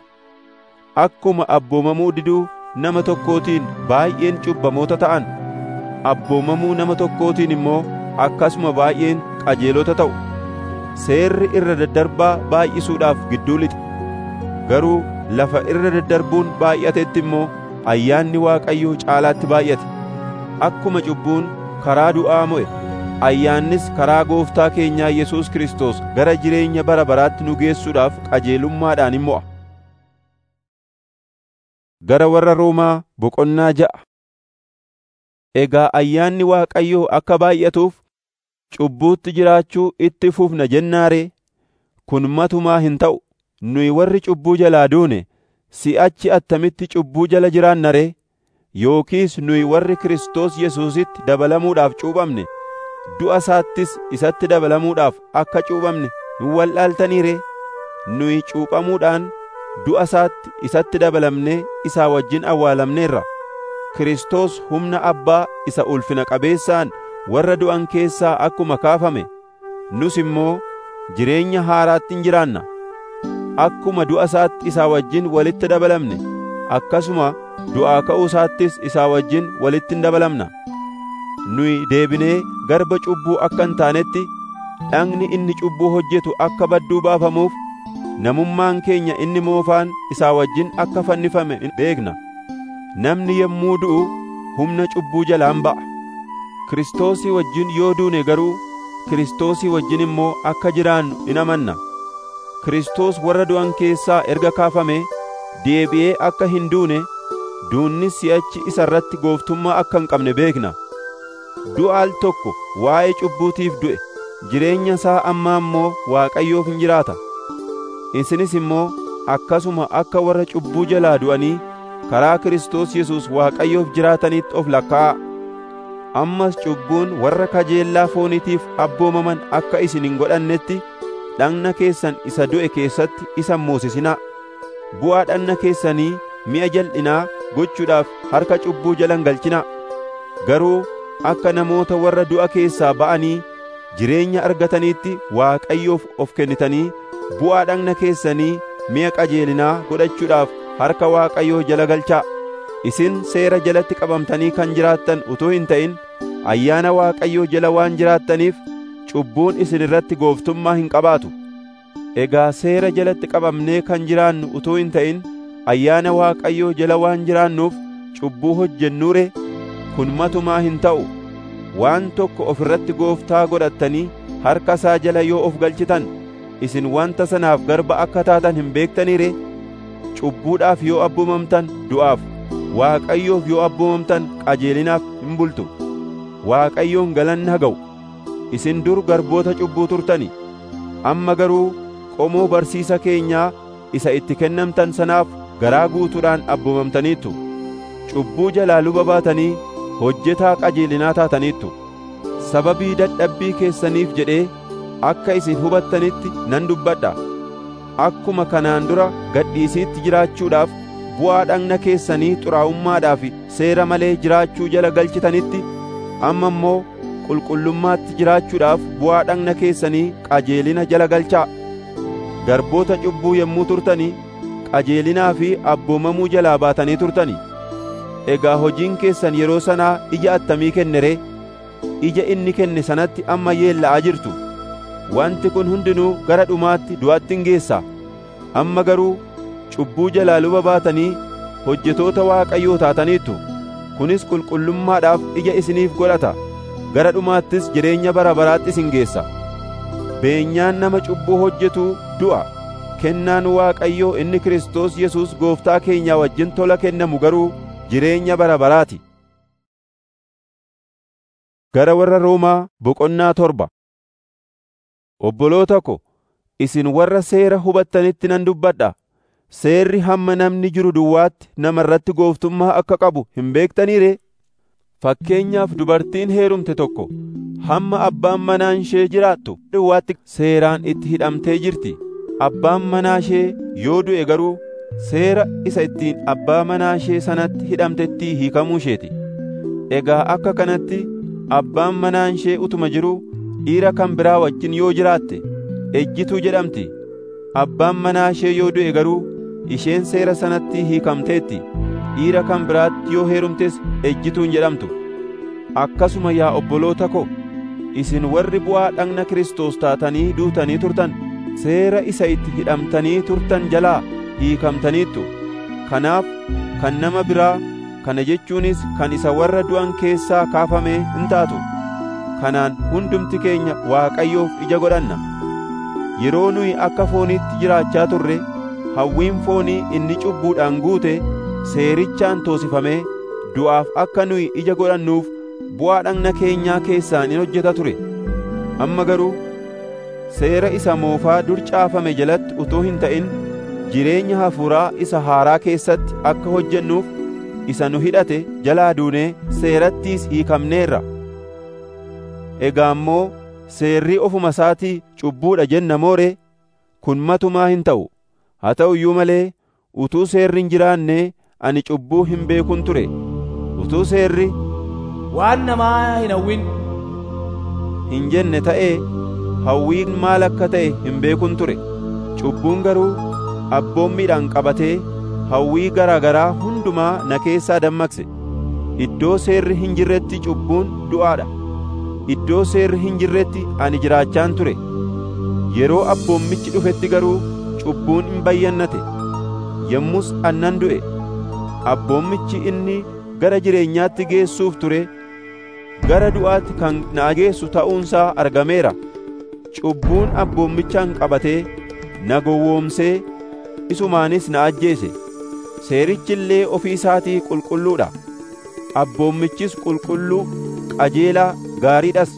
akkuma abboomamuu diduu nama tokkootiin baay'een cubbamoota ta'an abboomamuu nama tokkootiin immoo akkasuma baay'een qajeelota ta'u seerri irra daddarbaa baay'isuudhaaf gidduu lixe garuu lafa irra daddarbuun baay'atetti immoo ayyaanni Waaqayyoo caalaatti baay'ate akkuma cubbuun karaa du'aa mo'e ayyaannis karaa gooftaa keenyaa Yesuus Kiristoos gara jireenya bara baraatti nu geessuudhaaf qajeelummaadhaan in mo'a. Gara warra Roomaa boqonnaa ja'a Egaa ayyaanni Waaqayyoo akka baay'atuuf cubbuutti jiraachuu itti fufna jennaaree kun matumaa hin ta'u nuyi warri cubbuu jalaa duune si'achi attamitti cubbuu jala jiraanna ree yookiis nuyi warri Kiristoos Yesuusitti dabalamuudhaaf cuuphamne du'a isaattis isatti dabalamuudhaaf akka cuuphamne hin wal'aaltanii ree nuyi cuuphamuudhaan du'a isaatti isatti dabalamnee isaa wajjin awwaalamneerra Kiristoos humna Abbaa isa ulfina qabeessaan warra du'an keessaa akkuma kaafame nus immoo jireenya haaraatti hin jiraanna akkuma du'a isaatti isaa wajjin walitti dabalamne akkasuma du'aa ka'uu isaattis isaa wajjin walitti hin dabalamna nuyi deebinee garba cubbuu akka hin taanetti dhagni inni cubbuu hojjetu akka badduu baafamuuf namummaan keenya inni moofaan isaa wajjin akka fannifame beekna namni yommuu du'u humna cubbuu jalaan ba'a Kiristoosii wajjin yoo duune garuu Kiristoosii wajjin immoo akka jiraannu in amanna Kiristoos warra du'an keessaa erga kaafame deebi'ee akka hin duune duunnis si'achi isa irratti gooftummaa akka hin qabne beekna du'a al tokko waa'ee cubbuutiif du'e jireenya isaa ammaa immoo Waaqayyoof hin jiraata isinis immoo akkasuma akka warra cubbuu jalaa du'anii karaa Kiristoos Yesuus Waaqayyoof jiraatanitti of lakkaa'a ammas cubbuun warra kajeellaa fooniitiif abboomaman akka isin hin godhannetti dhagna keessan isa du'e keessatti isa moosisinaa bu'aa dhagna keessanii mi'a jal'inaa gochuudhaaf harka cubbuu jalan galchinaa garuu akka namoota warra du'a keessaa ba'anii jireenya argataniitti Waaqayyoof of kennitanii bu'aa dhagna keessanii mi'a qajeelinaa godhachuudhaaf harka Waaqayyoo jala galchaa isin seera jalatti qabamtanii kan jiraattan utuu hin ta'in ayyaana Waaqayyoo jala waan jiraattaniif cubbuun isin irratti gooftummaa hin qabaatu egaa seera jalatti qabamnee kan jiraannu utuu hin ta'in ayyaana Waaqayyoo jala waan jiraannuuf cubbuu hojjennuure kun matumaa hin ta'u waan tokko of irratti gooftaa godhattanii harka isaa jala yoo of galchitan isin wanta sanaaf garba akka taatan hin beektanii ree cubbuudhaaf yoo abboomamtan du'aaf Waaqayyoof yoo abboomamtan qajeelinaaf hin bultu Waaqayyoon galanni haa ga'u isin dur garboota cubbuu turtani amma garuu qomoo barsiisa keenyaa isa itti kennamtan sanaaf garaa guutuudhaan abboomamtaniittu cubbuu jalaa luba baatanii hojjetaa qajeelinaa taataniittu sababii dadhabbii keessaniif jedhee akka isin hubattanitti nan dubbadha akkuma kanaan dura gadhiisiitti jiraachuudhaaf bu'aa dhagna keessanii xuraa'ummaadhaaf seera malee jiraachuu jala galchitanitti amma immoo qulqullummaatti jiraachuudhaaf bu'aa dhagna keessanii qajeelina jala galchaa garboota cubbuu yommuu turtanii qajeelinaa fi abboomamuu jalaa baatanii turtanii egaa hojiin keessan yeroo sanaa ija attamii kenne ree ija inni kenne sanatti amma yeella'aa jirtu wanti kun hundinuu gara dhumaatti du'atti hin geessa amma garuu cubbuu jalaa luba baatanii hojjetoota Waaqayyoo taataniittu kunis qulqullummaadhaaf ija isiniif godhata gara dhumaattis jireenya bara baraatti isin geessa beenyaan nama cubbuu hojjetuu du'a kennaan Waaqayyoo inni Kiristoos Yesuus gooftaa keenyaa wajjin tola kennamu garuu jireenya bara baraati gara warra Roomaa boqonnaa torba obboloota ko isin warra seera hubattanitti nan dubbadha seerri hamma namni jiru duwwaatti nama irratti gooftummaa akka qabu hin beektanii ree fakkeenyaaf dubartiin heerumte tokko hamma abbaan manaa ishee jiraattu duwwaatti seeraan itti hidhamtee jirti abbaan manaa ishee yoo du'e garuu seera isa ittiin abbaa manaa ishee sanatti hidhamtettii hiikamuu isheeti egaa akka kanatti abbaan manaa ishee utuma jiruu dhiira kan biraa wajjin yoo jiraatte ejjituu jedhamti abbaan manaa ishee yoo du'e garuu isheen seera sanatti hiikamteetti dhiira kan biraatti yoo heerumtes ejjituun jedhamtu akkasuma yaa obboloota ko isin warri bu'aa dhagna Kiristoos taatanii duutanii turtan seera isa itti hidhamtanii turtan jalaa hiikamtaniittu kanaaf kan nama biraa kana jechuunis kan isa warra du'an keessaa kaafame hin taatu kanaan hundumti keenya Waaqayyoof ija godhanna. Yeroo nuyi akka fooniitti jiraachaa turre hawwiin foonii inni cubbuudhaan guute seerichaan toosifamee du'aaf akka nuyi ija godhannuuf bu'aa dhagna keenyaa keessaan in hojjeta ture. Amma garuu seera isa moofaa dur caafame jalatti utuu hin ta'in jireenya hafuuraa isa haaraa keessatti akka hojjennuuf isa nu hidhate jalaa duunee seerattiis hiikamneerra. Egaa immoo seerri ofuma isaatii cubbuudha jenna mooree kun matumaa hin ta'u. Haa ta'u iyyuu malee utuu seerri hin jiraanne ani cubbuu hin beekun ture. Utuu seerri waan namaa hin hawwin hin jenne ta'ee hawwiin maal akka ta'e hin beekun ture. Cubbuun garuu abboommiidhaan qabatee hawwii garaa garaa hundumaa na keessaa dammaqse. Iddoo seerri hin jirretti cubbuun du'aadha. Iddoo seerri hin jirretti ani jiraachaan ture. Yeroo abboommichi dhufetti garuu cubbuun hin bayyannate. Yommus annan du'e. Abboommichi inni gara jireenyaatti geessuuf ture gara du'aatti kan na geessu ta'uunsaa argameera. Cubbuun abboommichaan qabatee na gowwoomsee isumaanis na ajjeese. Seerichi illee ofii isaatii qulqulluudha. Abboommichis qulqulluu, qajeelaa, gaariidhas.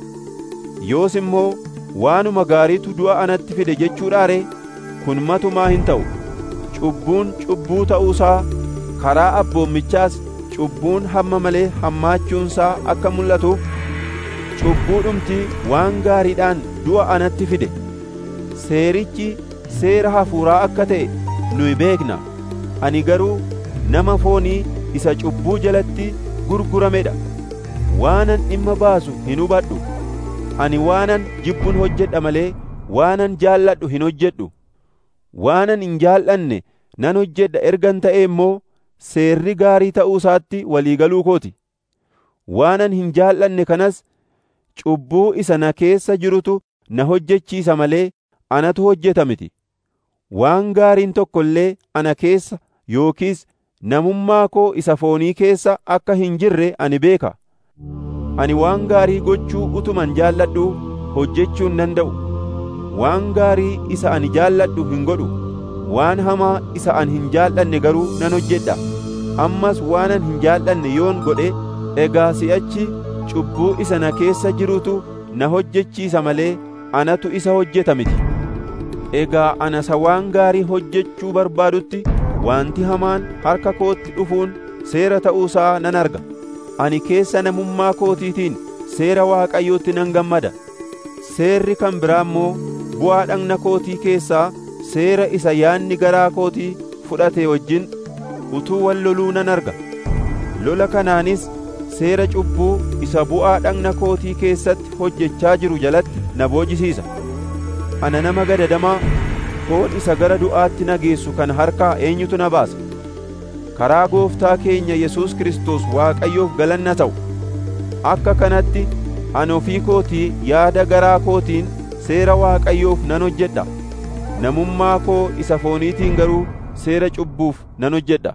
Yoos immoo waanuma gaariitu du'a anatti fide jechuudhaa ree? Kun matumaa hin ta'u. Cubbuun cubbuu ta'uusaa karaa abboommichaas cubbuun hamma malee hammaachuunsaa akka mul'atuuf cubbuudhumti waan gaariidhaan du'a anatti fide. Seerichi seera hafuuraa akka ta'e nuyi beekna. Ani garuu nama foonii isa cubbuu jalatti gurguramedha. Waanan dhimma baasu hin hubadhu. Ani waanan jibbuun hojjedha malee waanan jaalladhu hin hojjedhu. Waanan hin jaallanne nan hojjedha ergan ta'e immoo seerri gaarii ta'uu isaatti walii galuu kooti. Waanan hin jaallanne kanas cubbuu isa na keessa jirutu na hojjechiisa malee anatu hojjeta miti. Waan gaariin tokko illee ana keessa yookiis namummaa koo isa foonii keessa akka hin jirre ani beeka. Ani waan gaarii gochuu utuman jaalladhu hojjechuu hin danda'u. Waan gaarii isa ani jaalladhu hin godhu. Waan hamaa isa ani hin jaallanne garuu nan hojjedha. Ammas waanan hin jaallanne yoon godhe egaa si'achi cubbuu isa na keessa jirutu na hojjechiisa malee anatu isa hojjeta miti. Egaa ana isa waan gaarii hojjechuu barbaadutti wanti hamaan harka kootti dhufuun seera ta'uusaa nan arga. Ani keessa namummaa kootiitiin seera Waaqayyootti nan gammada. Seerri kan biraa immoo bu'aa dhagna kootii keessaa seera isa yaanni garaa kootii fudhate wajjin utuu wal loluu nan arga. Lola kanaanis seera cubbuu isa bu'aa dhagna kootii keessatti hojjechaa jiru jalatti na boojisiisa. Ana nama gadadamaa foon isa gara du'aatti na geessu kan harkaa eenyutu na baasa? Karaa gooftaa keenya Yesuus Kiristoos Waaqayyoof galanna ta'u. Akka kanatti ani ofii kootii yaada garaa kootiin seera Waaqayyoof nan hojjedha. Namummaa koo isa fooniitiin garuu seera cubbuuf nan hojjedha.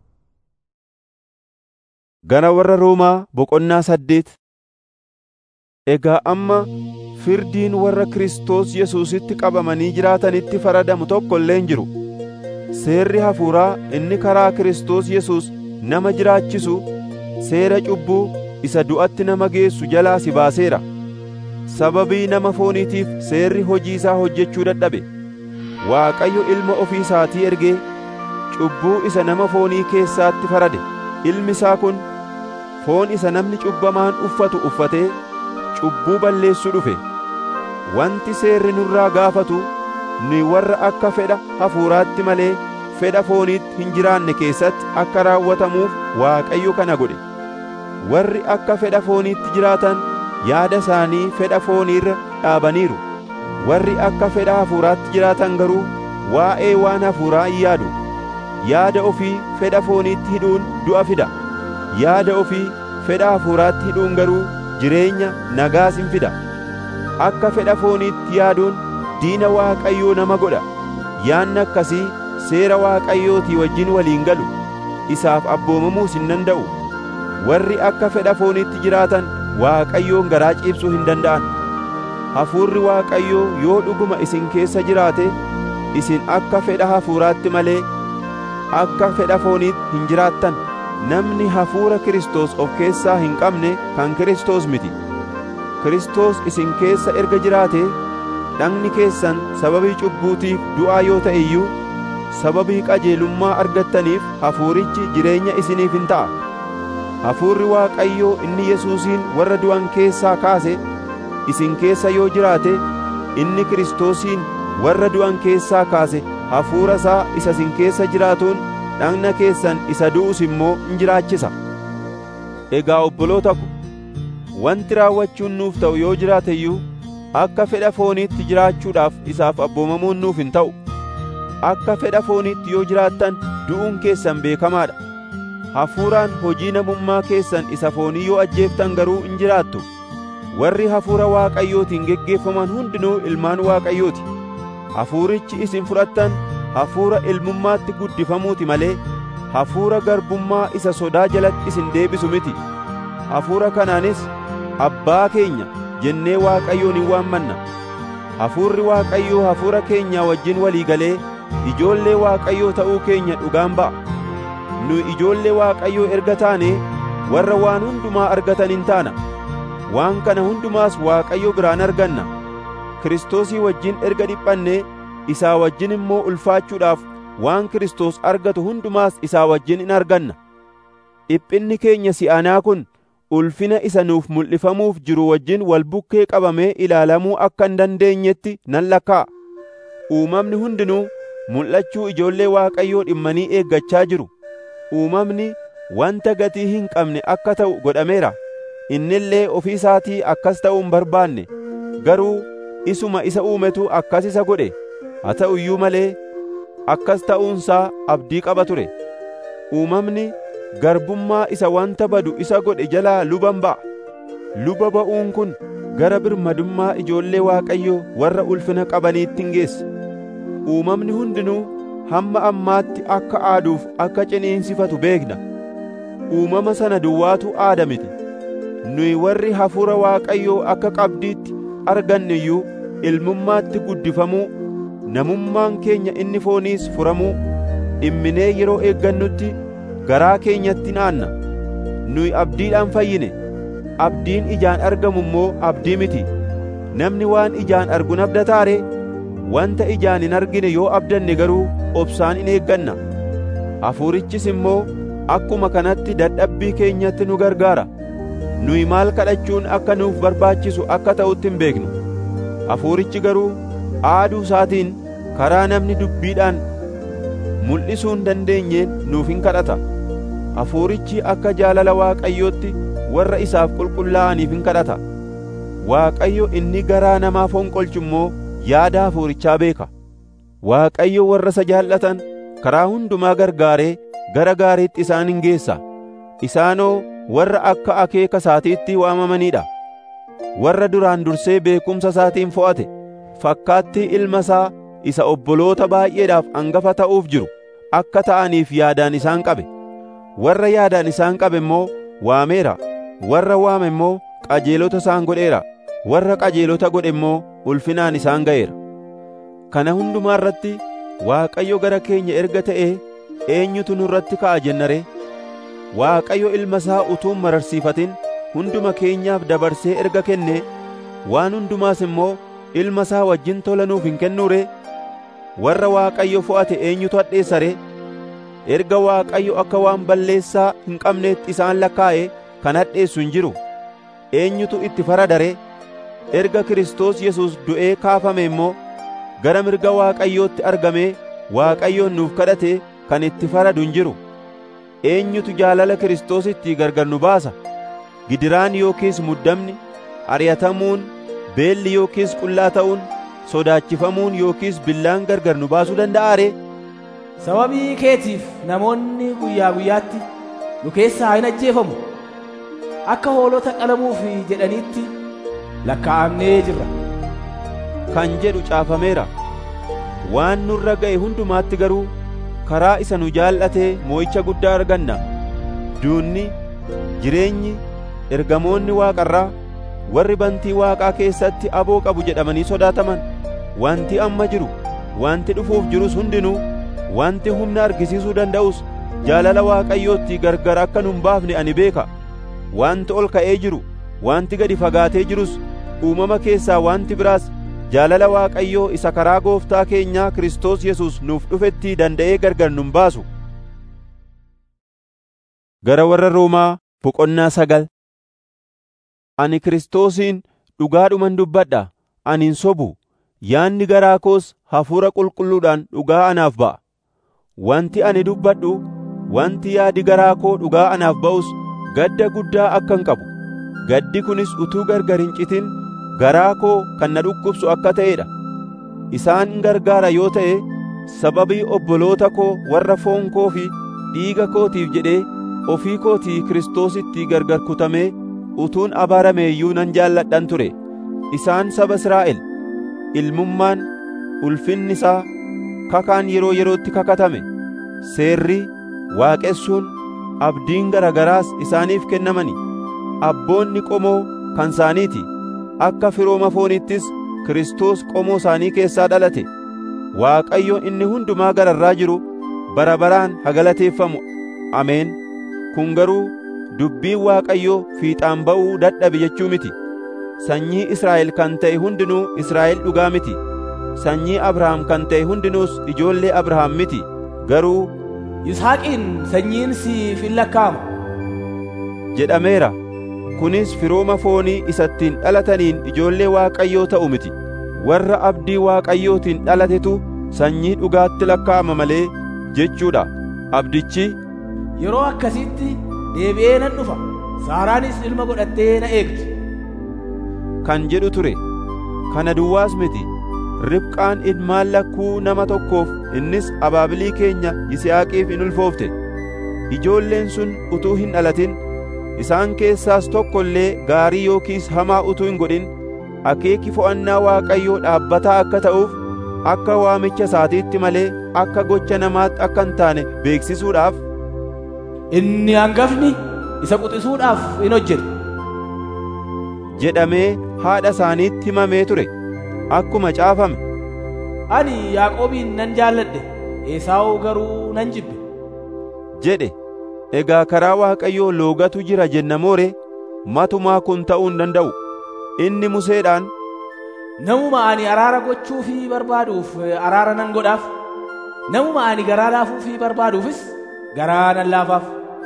Gara warra Roomaa boqonnaa saddeet Egaa amma firdiin warra Kiristoos Yesuusitti qabamanii jiraatanitti faradamu tokko illee hin jiru. Seerri hafuuraa inni karaa Kiristoos Yesuus nama jiraachisu seera cubbuu isa du'atti nama geessu jalaa si baaseera. Sababii nama fooniitiif seerri hojii isaa hojjechuu dadhabe. Waaqayyo ilma ofii isaatii ergee cubbuu isa nama foonii keessaatti farade. Ilmi isaa kun foon isa namni cubbamaan uffatu uffatee cubbuu balleessuu dhufe. Wanti seerri nurraa gaafatu nuyi warra akka fedha hafuuraatti malee fedha fooniitti hin jiraanne keessatti akka raawwatamuuf Waaqayyo kana godhe. Warri akka fedha fooniitti jiraatan yaada isaanii fedha fooniirra dhaabaniiru. Warri akka fedha hafuuraatti jiraatan garuu waa'ee waan hafuuraa hin yaadu. Yaada ofii fedha fooniitti hidhuun du'a fida. Yaada ofii fedha hafuuraatti hidhuun garuu jireenya nagaas hin fida. Akka fedha fooniitti yaaduun diina Waaqayyoo nama godha. Yaanni akkasii seera Waaqayyootii wajjin waliin galu. Isaaf abboomamuus hin danda'u. Warri akka fedha fooniitti jiraatan Waaqayyoon garaa ciibsuu hin danda'an. Hafuurri Waaqayyoo yoo dhuguma isin keessa jiraate isin akka fedha hafuuraatti malee akka fedha fooniitti hin jiraattan. Namni hafuura Kiristoos of keessaa hin qabne kan Kiristoos miti. Kiristoos isin keessa erga jiraate dhagni keessan sababii cubbuutiif du'aa yoo ta'e iyyuu sababii qajeelummaa argattaniif hafuurichi jireenya isiniif hin ta'a. Hafuurri Waaqayyoo inni Yesuusiin warra du'an keessaa kaase isin keessa yoo jiraate inni Kiristoosiin warra du'an keessaa kaase hafuura isaa isa isin keessa jiraatuun dhagna keessan isa du'us immoo in jiraachisa. Egaa obboloota ko, wanti raawwachuun nuuf ta'u yoo jiraate iyyuu akka fedha fooniitti jiraachuudhaaf isaaf abboomamuun nuuf hin ta'u. Akka fedha fooniitti yoo jiraattan du'uun keessan beekamaadha. Hafuuraan hojii namummaa keessan isa foonii yoo ajjeeftan garuu in jiraattu. Warri hafuura Waaqayyootiin geggeeffaman hundinuu ilmaan Waaqayyooti. Hafuurichi isin fudhattan hafuura ilmummaatti guddifamuuti malee hafuura garbummaa isa sodaa jalatti isin deebisu miti. Hafuura kanaanis abbaa keenya jennee Waaqayyoon hin waammanna. Hafuurri Waaqayyoo hafuura keenya wajjin walii galee ijoollee Waaqayyoo ta'uu keenya dhugaan ba'a. Nu ijoollee Waaqayyoo erga taane warra waan hundumaa argatan hin taana. Waan kana hundumaas Waaqayyo biraan arganna. Kiristoosii wajjin erga dhiphanne isaa wajjin immoo ulfaachuudhaaf waan Kiristoos argatu hundumaas isaa wajjin in arganna. Dhiphinni keenya si'anaa kun ulfina isa nuuf mul'ifamuuf jiru wajjin wal bukkee qabamee ilaalamuu akka hin dandeenyetti nan lakkaa'a. Uumamni hundinuu mul'achuu ijoollee Waaqayyoo dhimmanii eeggachaa jiru. Uumamni wanta gatii hin qabne akka ta'u godhameera. Innillee ofii isaatii akkas ta'uu hin barbaanne. Garuu isuma isa uumetu akkas isa godhe. Haa ta'u iyyuu malee akkas ta'uunsaa abdii qaba ture. Uumamni garbummaa isa wanta badu isa godhe jalaa luban ba'a. Luba ba'uun kun gara birmadummaa ijoollee Waaqayyoo warra ulfina qabaniitti hin geessa. Uumamni hundinuu hamma ammaatti akka aaduuf akka ciniinsifatu beekna. Uumama sana duwwaatu aada miti. Nuyi warri hafuura Waaqayyoo akka qabdiitti arganne iyyuu ilmummaatti guddifamuu, namummaan keenya inni fooniis furamuu, dhimminee yeroo eeggannutti garaa keenyatti naanna. Nuyi abdiidhaan fayyine. Abdiin ijaan argamu immoo abdii miti. Namni waan ijaan argu abdataare wanta ijaan hin argine yoo abdanne garuu obsaan in eegganna. Hafuurichis immoo akkuma kanatti dadhabbii keenyatti nu gargaara. Nuyi maal kadhachuun akka nuuf barbaachisu akka ta'utti hin beeknu. Hafuurichi garuu aaduu isaatiin karaa namni dubbiidhaan mul'isuu hin dandeenyeen nuuf hin kadhata. Hafuurichi akka jaalala Waaqayyootti warra isaaf qulqullaa'aniif hin kadhata. Waaqayyo inni garaa namaa fonqolchu immoo yaada hafuurichaa beeka. Waaqayyo warra isa jaallatan karaa hundumaa gargaaree gara gaariitti isaan hin geessa. Isaanoo warra akka akeeka isaatiitti waamamanii dha. Warra duraan dursee beekumsa isaatiin fo'ate fakkaattii ilma isaa isa obboloota baay'eedhaaf angafa ta'uuf jiru akka ta'aniif yaadaan isaan qabe. Warra yaadaan isaan qabe immoo waameera. Warra waame immoo qajeelota isaan godheera. Warra qajeelota godhe immoo ulfinaan isaan ga'eera. Kana hundumaa irratti Waaqayyo gara keenya erga ta'ee eenyutu nurratti ka'a jennare? Waaqayyo ilma isaa utuu hin mararsiifatin hunduma keenyaaf dabarsee erga kenne waan hundumaas immoo ilma isaa wajjin tola nuuf hin kennuure? Warra Waaqayyo fo'ate eenyutu hadheessa ree? Erga Waaqayyo akka waan balleessaa hin qabneetti isaan lakkaa'e kan hadheessu hin jiru. Eenyutu itti faradare? Erga Kiristoos Yesuus du'ee kaafame immoo gara mirga Waaqayyootti argamee Waaqayyoon nuuf kadhate kan itti faradu hin jiru. Eenyutu jaalala Kiristoositti gargar nu baasa? Gidiraan yookiis muddamni, ari'atamuun, beelli yookiis qullaa ta'uun, sodaachifamuun yookiis billaan gargar nu baasuu danda'a ree? Sababii keetiif namoonni guyyaa guyyaatti nu keessaa hin ajjeefamu. Akka hoolota qalamuuf jedhaniitti lakkaa'amnee jirra. Kan jedhu caafameera. Waan nurra ga'e hundumaatti garuu karaa isa nu jaallatee moo'icha guddaa arganna. Duunni, jireenyi, ergamoonni waaqarraa warri bantii waaqaa keessatti aboo qabu jedhamanii sodaataman wanti amma jiru wanti dhufuuf jirus hundinuu wanti humna argisiisuu danda'us jaalala waaqayyootti gargar akka nun baafne ani beeka wanti ol ka'ee jiru wanti gadi fagaatee jirus uumama keessaa wanti biraas jaalala waaqayyoo isa karaa gooftaa keenyaa Kiristoos Yesuus nuuf dhufetti danda'ee gargar nun baasu gara warra Roomaa boqonnaa sagal ani Kiristoosiin dhugaadhuman dubbadha ani hin sobu yaanni garaa koos hafuura qulqulluudhaan dhugaa anaaf ba'a wanti ani dubbadhu wanti yaadi garaa koo dhugaa anaaf ba'us gadda guddaa akkan qabu gaddi kunis utuu gargar hin citin garaa koo kan na dhukkubsu akka ta'ee dha isaan gargaara yoo ta'e sababii obboloota koo warra foon koo fi dhiiga kootiif jedhee ofii kootii Kiristoositti gargar kutamee utuun abaarame iyyuu nan jaalladhan ture isaan saba Israa'el ilmummaan ulfinni isaa kakaan yeroo yerootti kakatame seerri waaqessuun abdiin garagaraas isaaniif kennamani abboonni qomoo kan isaaniiti akka firooma fooniittis Kiristoos qomoo isaanii keessaa dhalate Waaqayyo inni hundumaa gararraa jiru bara baraan hagalateeffamu ameen kun garuu dubbiin Waaqayyoo fiixaan ba'uu dadhabe jechuu miti sanyii Israa'el kan ta'e hundinuu Israa'el dhugaa miti sanyii Abrahaam kan ta'e hundinuus ijoollee Abrahaam miti garuu Yisaaqiin sanyiin siif hin lakkaa'ama jedhameera kunis firooma foonii isattiin dhalataniin ijoollee Waaqayyoo ta'u miti warra abdii Waaqayyootiin dhalatetu sanyii dhugaatti lakkaa'ama malee jechuudha abdichi yeroo akkasitti deebi'ee nan dhufa saaraanis ilma godhattee na eegdi kan jedhu ture kana duwwaas miti ribqaan ilmaan lakkuu nama tokkoof innis abaabilii keenya yisihaaqiif in ulfoofte ijoolleen sun utuu hin dhalatin isaan keessaas tokko illee gaarii yookiis hamaa utuu hin godhin akeeki fo'annaa waaqayyoo dhaabbataa akka ta'uuf akka waamicha isaatiitti malee akka gocha namaatti akka hin taane beeksisuudhaaf inni hangafni isa quxisuudhaaf in hojjeta jedhamee haadha isaaniitti himamee ture akkuma caafame ani yaaqoobiin nan jaalladhe esaawuu garuu nan jibbe jedhe egaa karaa waaqayyoo loogatu jira jenna moore matumaa kun ta'uu hin danda'u inni museedhaan namuma ani araara gochuufii barbaaduuf araara nan godhaaf namuma ani garaa laafuufii barbaaduufis garaa nan laafaaf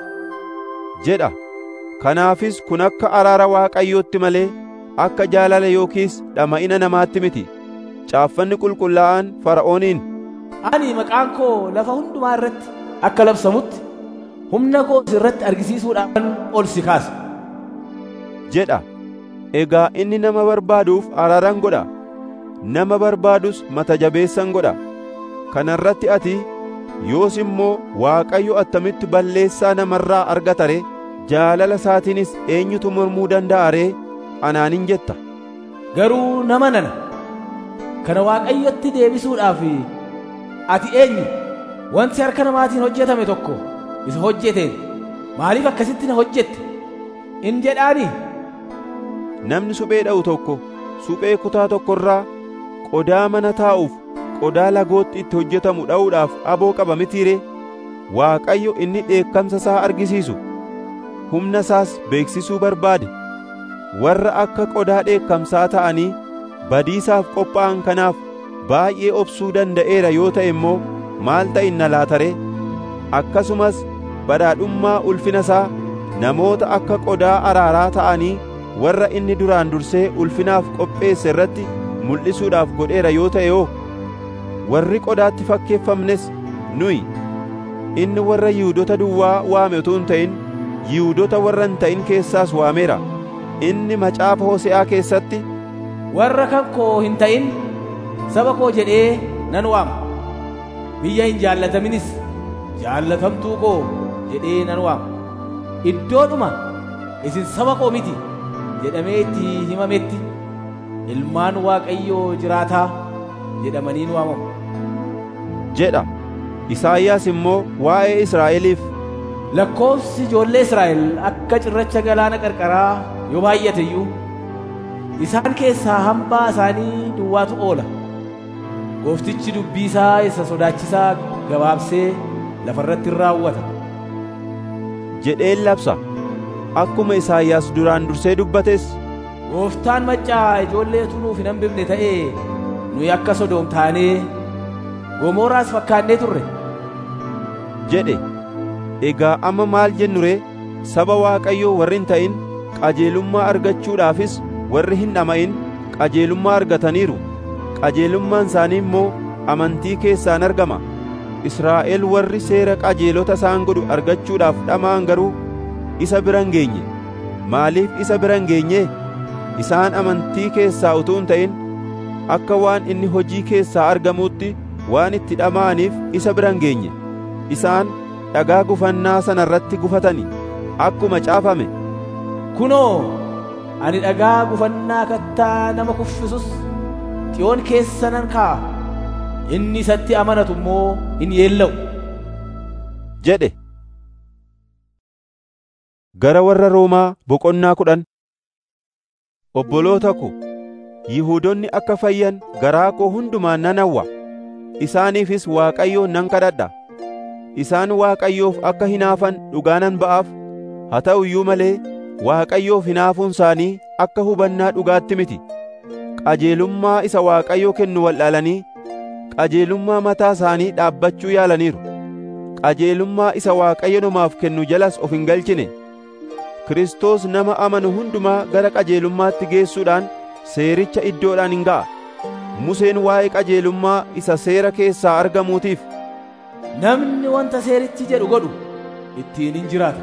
jedha kanaafis kun akka araara waaqayyootti malee akka jaalala yookiis dhama'ina namaatti miti caaffanni qulqullaa'aan fara'ooniin ani maqaan koo lafa hundumaa irratti akka labsamutti humna koo irratti argisiisuudhaan ol si kaasa jedha egaa inni nama barbaaduuf araaran godha nama barbaadus mata jabeessan godha kana irratti ati yoos immoo waaqayyo attamitti balleessaa namarraa argata ree jaalala isaatiinis eenyutu mormuu danda'a ree anaanin jetta garuu nama nana kana waaqayyotti deebisuudhaaf ati eenyu wanti harka namaatiin hojjetame tokko isa hojjeteen maaliif akkasitti na hojjette in jedhaanii namni suphee dha'u tokko suphee kutaa tokko irraa qodaa mana taa'uuf qodaa lagootti itti hojjetamu dha'uudhaaf aboo qaba mitiiree waaqayyo inni dheekkamsa isaa argisiisu humna isaas beeksisuu barbaade warra akka qodaa dheekkamsaa ta'anii badiisaaf qophaa'an kanaaf baay'ee obsuu danda'eera yoo ta'e immoo maal ta'inna laataree akkasumas badhaadhummaa ulfina isaa namoota akka qodaa araaraa ta'anii warra inni duraan dursee ulfinaaf qopheesse irratti mul'isuudhaaf godheera yoo ta'e oo warri qodaatti fakkeeffamnes nuyi inni warra yihuudota duwwaa waame utuu hin ta'in yihuudota warra hin ta'in keessaas waameera inni macaafa hose'aa keessatti warra kan koo hin ta'in saba koo jedhee nan waama biyya hin jaallataminis jaallatamtuu koo jedhee nan waama iddoodhuma isin saba koo miti jedhamee itti himametti ilmaan waaqayyoo jiraataa jedhamaniin waamamu jedha Isaayyaas immoo waa'ee Israa'eliif lakkoofsi ijoollee Israa'el akka cirracha galaana qarqaraa yoo baay'ate iyyuu isaan keessaa hambaa isaanii duwwaatu oola. Gooftichi dubbii isaa isa sodaachisaa gabaabsee lafarratti hin raawwata. jedheen labsa akkuma Isaayyaas duraan dursee dubbates Gooftaan maccaa ijoolleetu nuuf hin hambifne ta'ee nuyi akka Sodoom taanee Gomoraas fakkaannee turre. jedhe egaa amma maal jennu ree saba Waaqayyoo warri hin ta'in qajeelummaa argachuudhaafis warri hin dhama'in qajeelummaa argataniiru qajeelummaan isaanii immoo amantii keessaan argama Israa'el warri seera qajeelota isaan godhu argachuudhaaf dhama'an garuu isa bira hin geenye maaliif isa bira hin geenye isaan amantii keessaa utuu hin ta'in akka waan inni hojii keessaa argamuutti waan itti dhama'aniif isa bira hin geenye isaan dhagaa gufannaa sana irratti gufatani akkuma caafame Kunoo, ani dhagaa gufannaa kattaa nama kuffisus xiyoon keessa nan kaa'a. Inni isatti amanatu immoo hin yeella'u. jedhe gara warra Roomaa boqonnaa kudhan obboloota ko Yihuudoonni akka fayyan garaa koo hundumaan nan hawwa isaaniifis Waaqayyoon nan kadhadha isaan Waaqayyoof akka hinaafan dhugaa nan ba'aaf haa ta'u iyyuu malee Waaqayyoof hinaafuun isaanii akka hubannaa dhugaatti miti qajeelummaa isa Waaqayyo kennu wal'aalanii qajeelummaa mataa isaanii dhaabbachuu yaalaniiru qajeelummaa isa Waaqayyo namaaf kennu jalas of hin galchine Kiristoos nama amanu hundumaa gara qajeelummaatti geessuudhaan seericha iddoodhaan hin ga'a Museen waa'ee qajeelummaa isa seera keessaa argamuutiif Namni wanta seerichi jedhu godhu ittiin hin jiraata.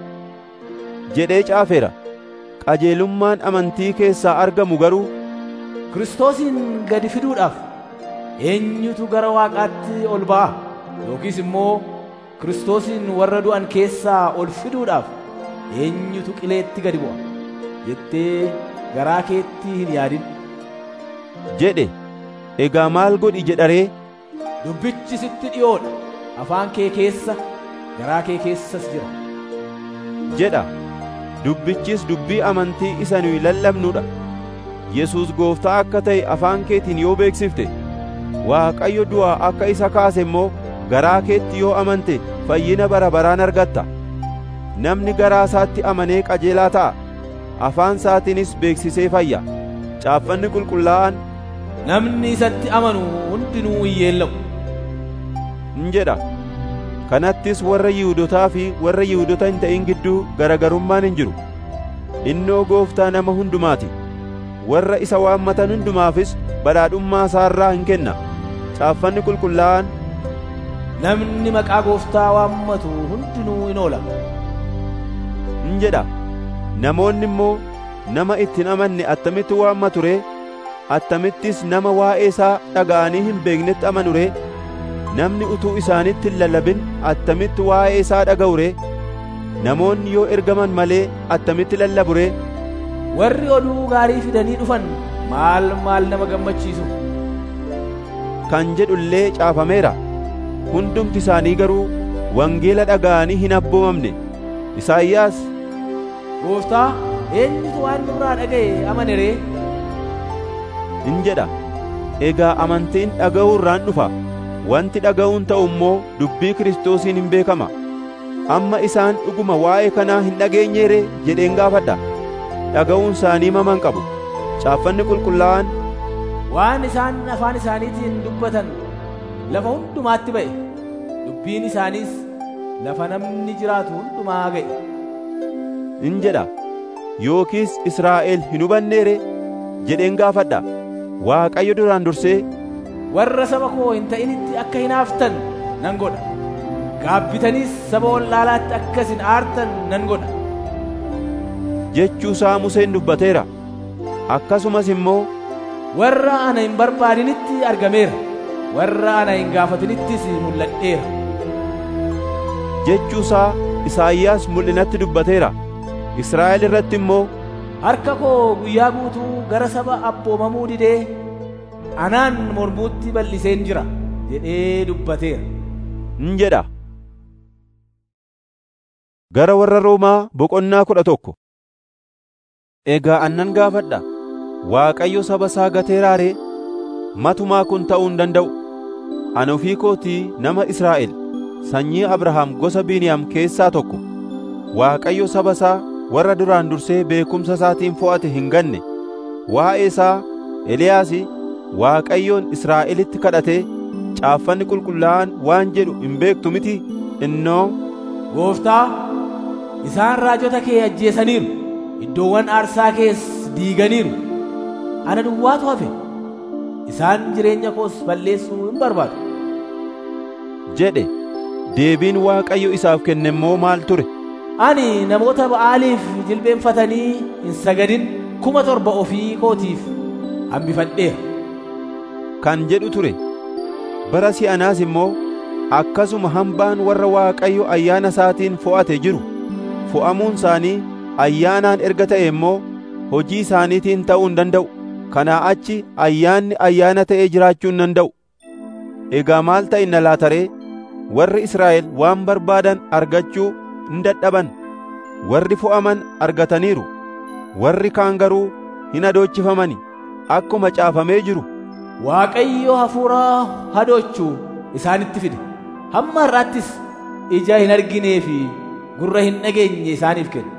jedhee caafeera qajeelummaan amantii keessaa argamu garuu Kiristoosin gadi fiduudhaaf eenyutu gara Waaqaatti ol ba'a yookiis immoo Kiristoosin warra du'an keessaa ol fiduudhaaf eenyutu qileetti gadi bu'a jettee garaa keetti hin yaadin. jedhe egaa maal godhi jedharee Dubbichi sitti dhiyoodha afaan kee keessa garaa kee keessas jira. jedha dubbichis dubbii amantii isa nuyi lallabnudha Yesuus gooftaa akka ta'e afaan keetiin yoo beeksifte Waaqayyo du'aa akka isa kaase immoo garaa keetti yoo amante fayyina bara baraan argatta namni garaa isaatti amanee qajeelaa ta'a afaan isaatiinis beeksisee fayya caaffanni qulqullaa'aan Namni isatti amanu hundinuu hin yeella'u. in jedha kanattis warra Yihuudotaa fi warra Yihuudota hin ta'in gidduu garagarummaan hin jiru innoo gooftaa nama hundumaati warra isa waammatan hundumaafis badhaadhummaa isaarraa hin kenna caaffanni qulqullaa'aan Namni maqaa gooftaa waammatu hundinuu in oola. in jedha namoonni immoo nama itti hin amanne attamitti waammatu ree attamittis nama waa'ee isaa dhaga'anii hin beeknetti amanu ree namni utuu isaanitti hin lallabin attamitti waa'ee isaa dhaga'u ree namoonni yoo ergaman malee attamitti lallabu ree Warri oduu gaarii fidanii dhufan maal maal nama gammachiisu. kan jedhu illee caafameera hundumti isaanii garuu wangeela dhaga'anii hin abboomamne Isaayyaas Gooftaa eenyutu waan nurraa dhaga'e amane ree? in jedha egaa amantiin dhaga'uu irraan dhufa wanti dhaga'uun ta'u immoo dubbii Kiristoosiin hin beekama amma isaan dhuguma waa'ee kanaa hin dhageenye ree jedheen gaafadha dhaga'uun isaanii maman qabu caaffanni qulqullaa'aan Waan isaan afaan isaaniitiin dubbatan lafa hundumaatti ba'e. Dubbiin isaaniis lafa namni jiraatu hundumaa ga'e. in jedha yookiis Israa'el hin hubannee ree jedheen gaafadha Waaqayyo duraan dursee Warra saba koo hin ta'initti akka hinaaftan nan godha. Gaabbitaniis saba wallaalaatti akka isin aartan nan godha. jechuu isaa Museen dubbateera akkasumas immoo Warra ana hin barbaadinitti argameera. Warra ana hin gaafatinittis mul'adheera. jechuu isaa Isaayyaas mul'inatti dubbateera Israa'el irratti immoo Harka koo guyyaa guutuu gara saba abboomamuu didee anaan mormuutti bal'iseen jira jedhee dubbateera. in jedha Gara warra Roomaa boqonnaa kudha tokko. Egaa annan gaafadha. Waaqayyo saba isaa gateeraa ree? Matumaa kun ta'uu hin danda'u. Ani ofii kootii nama Israa'el sanyii Abrahaam gosa Biniyaam keessaa tokko. Waaqayyo saba isaa warra duraan dursee beekumsa isaatiin fo'ate hin ganne. Waa'ee isaa Eliyaas Waaqayyoon Israa'elitti kadhatee caaffanni qulqullaa'aan waan jedhu hin beektu miti innoo Gooftaa, isaan raajota kee ajjeesaniiru, iddoowwan aarsaa kees diiganiiru. Ana duwwaatu hafe. Isaan jireenya koos balleessuu hin barbaadu. jedhe. Deebiin Waaqayyo isaaf kenne immoo maal ture? Ani namoota Ba'aaliif jilbeenfatanii hin sagadin kuma torba ofii kootiif hambifadheera. Kan jedhu ture. Bara si'anaas immoo akkasuma hambaan warra Waaqayyo ayyaana isaatiin fo'ate jiru fo'amuun isaanii ayyaanaan erga ta'e immoo hojii isaaniitiin ta'uu hin danda'u. Kanaa achi ayyaanni ayyaana ta'ee jiraachuu hin danda'u. Egaa maal ta'inna laataree warri Israa'el waan barbaadan argachuu hin dadhaban. Warri fo'aman argataniiru. Warri kaan garuu hin hadoochifamani. Akkuma caafamee jiru. Waaqayyo hafuura hadoochuu isaanitti fide. Hamma har'aattis ija hin arginee fi gurra hin dhageenye isaaniif kenne.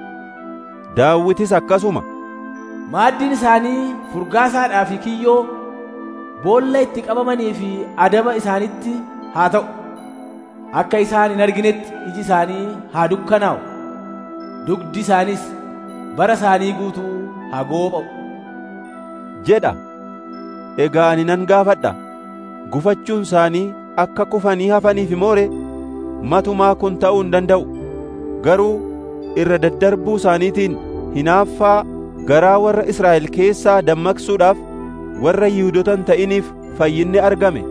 Daawwitis akkasuma. Maaddiin isaanii furgaasaadhaa fi kiyyoo boolla itti qabamanii fi adaba isaanitti haa ta'u. Akka isaan hin arginetti iji isaanii haa dukkanaa'u. Dugdi isaaniis bara isaanii guutuu haa goopha'u. jedha. Egaa ani nan gaafadha. Gufachuun isaanii akka kufanii hafaniif moore matumaa kun ta'uu hin danda'u. Garuu irra daddarbuu isaaniitiin hinaaffaa garaa warra Israa'el keessaa dammaqsuudhaaf warra Yihuudoota hin ta'iniif fayyinni argame.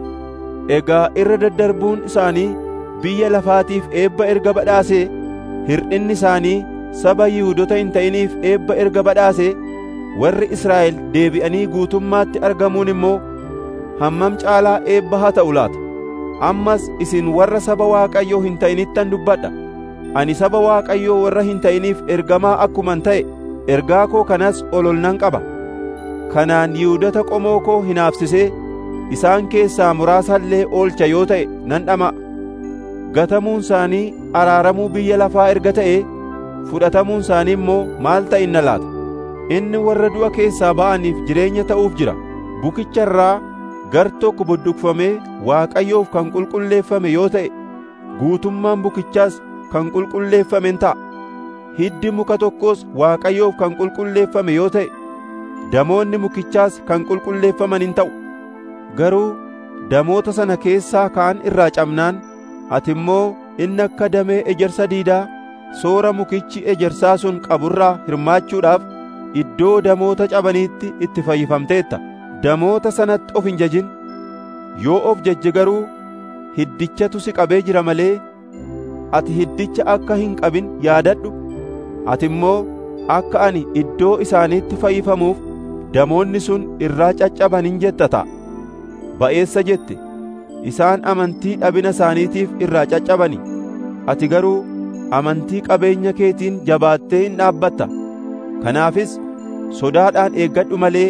Egaa irra daddarbuun isaanii biyya lafaatiif eebba erga badhaasee hir'inni isaanii saba Yihuudoota hin ta'iniif eebba erga badhaasee warri Israa'el deebi'anii guutummaatti argamuun immoo hammam caalaa eebba haa ta'u laata. Ammas isin warra saba Waaqayyoo hin ta'inittan dubbadha. Ani saba Waaqayyoo warra hin ta'iniif ergamaa akkuman ta'e ergaa koo kanas ol ol nan qaba. Kanaan Yihuudota qomoo koo hinaafsisee isaan keessaa muraasa illee oolcha yoo ta'e nan dhama'a. Gatamuun isaanii araaramuu biyya lafaa erga ta'e fudhatamuun isaanii immoo maal ta'inna laata? Inni warra du'a keessaa ba'aniif jireenya ta'uuf jira. Bukicha irraa gar tokko budduqfamee Waaqayyoof kan qulqulleeffame yoo ta'e guutummaan bukichaas kan qulqulleeffamen ta'a. Hiddi muka tokkos Waaqayyoof kan qulqulleeffame yoo ta'e damoonni mukichaas kan qulqulleeffaman hin ta'u. Garuu damoota sana keessaa kaan irraa cabnaan ati immoo inni akka damee ejersa diidaa soora mukichi ejersaa sun qaburraa hirmaachuudhaaf iddoo damoota cabaniitti itti fayyifamteetta. Damoota sanatti of hin jajin. Yoo of jajje garuu hiddichatu si qabee jira malee ati hiddicha akka hin qabin yaadadhu. Ati immoo akka ani iddoo isaaniitti fayyifamuuf damoonni sun irraa caccaban hin jetta ta'a. Ba'eessa jette isaan amantii dhabina isaaniitiif irraa caccabani. Ati garuu amantii qabeenya keetiin jabaattee hin dhaabbatta. Kanaafis sodaadhaan eeggadhu malee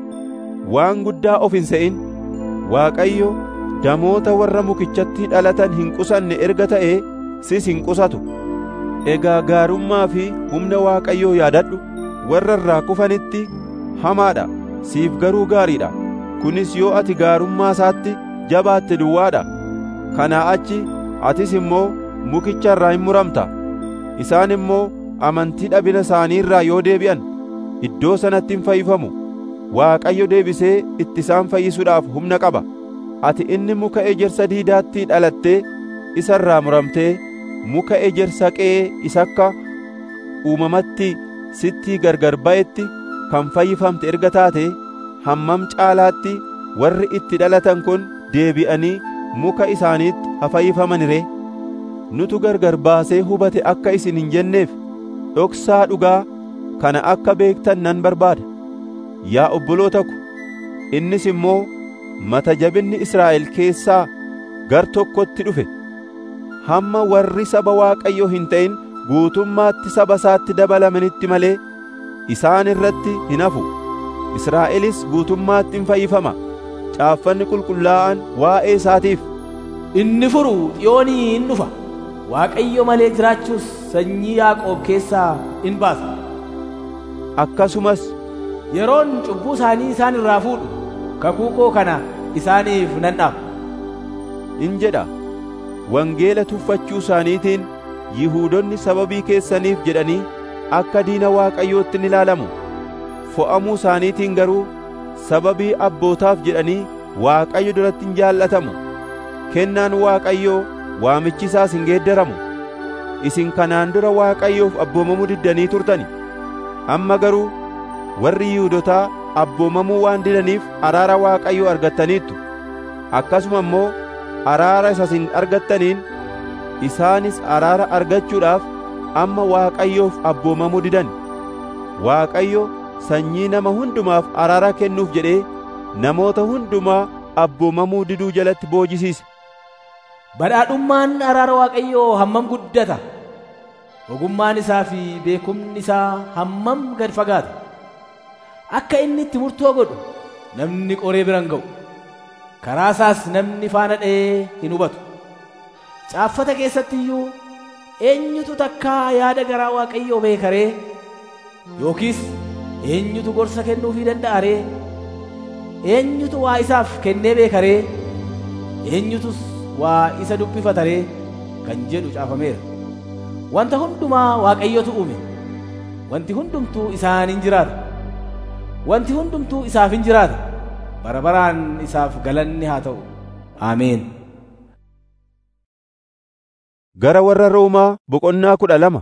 waan guddaa of hin se'in. Waaqayyo damoota warra mukichatti dhalatan hin qusanne erga ta'ee sis hin qusatu. Egaa gaarummaa fi humna Waaqayyoo yaadadhu warra irraa kufanitti hamaadha siif garuu gaariidha. Kunis yoo ati gaarummaa isaatti jabaatte duwwaadha. Kanaa achi atis immoo mukicha irraa hin muramta. Isaan immoo amantii dhabina isaanii irraa yoo deebi'an iddoo sanatti hin fayyifamu. Waaqayyo deebisee itti isaan fayyisuudhaaf humna qaba. Ati inni muka ejersa diidaatti dhalattee isa irraa muramtee muka ejersa qe'ee isa akka uumamatti sitti gargar ba'etti kan fayyifamte erga taate hammam caalaatti warri itti dhalatan kun deebi'anii muka isaaniitti haa fayyifaman ree nutu gargar baasee hubate akka isin hin jenneef dhoksaa dhugaa kana akka beektan nan barbaada yaa obboloota ko innis immoo mata jabinni Israa'el keessaa gar tokkotti dhufe hamma warri saba Waaqayyoo hin ta'in guutummaatti saba isaatti dabalamanitti malee isaan irratti hin hafu. Israa'elis guutummaatti hin fayyifama. Caaffanni qulqullaa'aan waa'ee isaatiif Inni furu xiyoonii in dhufa. Waaqayyo malee jiraachuus sanyii Yaaqoob keessaa in baasa. akkasumas Yeroon cubbuu isaanii isaan irraa fuudhu kakuu koo kana isaaniif nan dhaaba. in jedha. Wangeela tuffachuu isaaniitiin Yihuudonni sababii keessaniif jedhanii akka diina Waaqayyootti ni ilaalamu. Fo'amuu isaaniitiin garuu sababii abbootaaf jedhanii Waaqayyo duratti hin jaallatamu. Kennaan Waaqayyoo waamichi isaas hin geeddaramu. Isin kanaan dura Waaqayyoof abboomamuu diddanii turtani. Amma garuu warri Yihuudotaa abboomamuu waan didaniif araara Waaqayyoo argattaniittu. Akkasuma immoo araara isa isin argattaniin isaanis araara argachuudhaaf amma Waaqayyoof abboomamuu didan. Waaqayyo sanyii nama hundumaaf araara kennuuf jedhee namoota hundumaa abboomamuu diduu jalatti boojisiise. Badhaadhummaan araara Waaqayyoo hammam guddata! Ogummaan isaa fi beekumni isaa hammam gad fagaata! Akka inni itti murtoo godhu namni qoree bira hin ga'u. Karaa isaas namni faana dha'ee hin hubatu. Caaffata keessatti iyyuu eenyutu takkaa yaada garaa Waaqayyoo beeka ree? Yookiis eenyutu gorsa kennuufii danda'a ree? Eenyutu waa isaaf kennee beeka ree? Eenyutus waa isa dubbifata ree? Kan jedhu caafameera. Wanta hundumaa Waaqayyotu uume. Wanti hundumtuu isaaniin jiraata. Wanti hundumtuu isaaf hin jiraata. Bara baraan isaaf galanni haa ta'u. Ameen. Gara warra Roomaa boqonnaa kudha lama.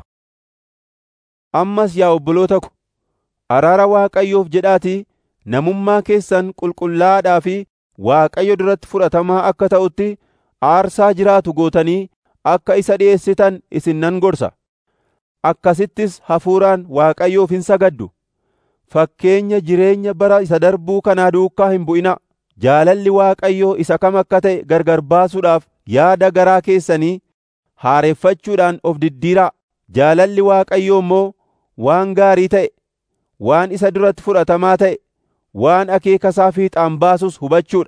Ammas yaa obboloota ko, araara Waaqayyoof jedhaatii namummaa keessan qulqullaa'aadhaa fi Waaqayyo duratti fudhatamaa akka ta'utti aarsaa jiraatu gootanii akka isa dhi'eessitan isin nan gorsa. Akkasittis hafuuraan Waaqayyoof hin sagaddu. Fakkeenya jireenya bara isa darbuu kanaa duukaa hin bu'ina. Jaalalli Waaqayyoo isa kam akka ta'e gargar baasuudhaaf yaada garaa keessanii haareffachuudhaan of diddiiraa. Jaalalli Waaqayyoo immoo waan gaarii ta'e, waan isa duratti fudhatamaa ta'e, waan akeeka isaa fiixaan baasus hubachuudha.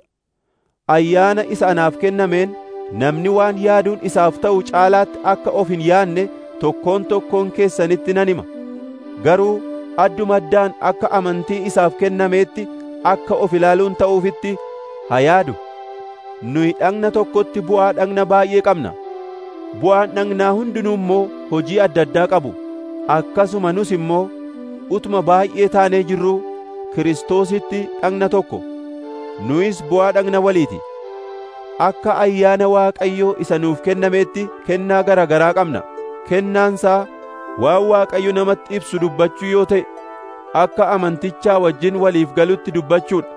Ayyaana isa anaaf kennameen namni waan yaaduun isaaf ta'u caalaatti akka of hin yaanne tokkoon tokkoon keessanitti nan hima. Garuu adduma addaan akka amantii isaaf kennameetti akka of ilaaluun ta'uufitti haa yaadu. Nuyi dhagna tokkotti bu'aa dhagna baay'ee qabna. Bu'aan dhagnaa hundinuu immoo hojii adda addaa qabu. Akkasuma nus immoo utuma baay'ee taanee jirruu Kiristoositti dhagna tokko. Nuyis bu'aa dhagna waliiti. Akka ayyaana Waaqayyoo isa nuuf kennameetti kennaa gara garaa qabna. Kennaansaa waan Waaqayyo namatti ibsu dubbachuu yoo ta'e, akka amantichaa wajjin waliif galutti dubbachuudha.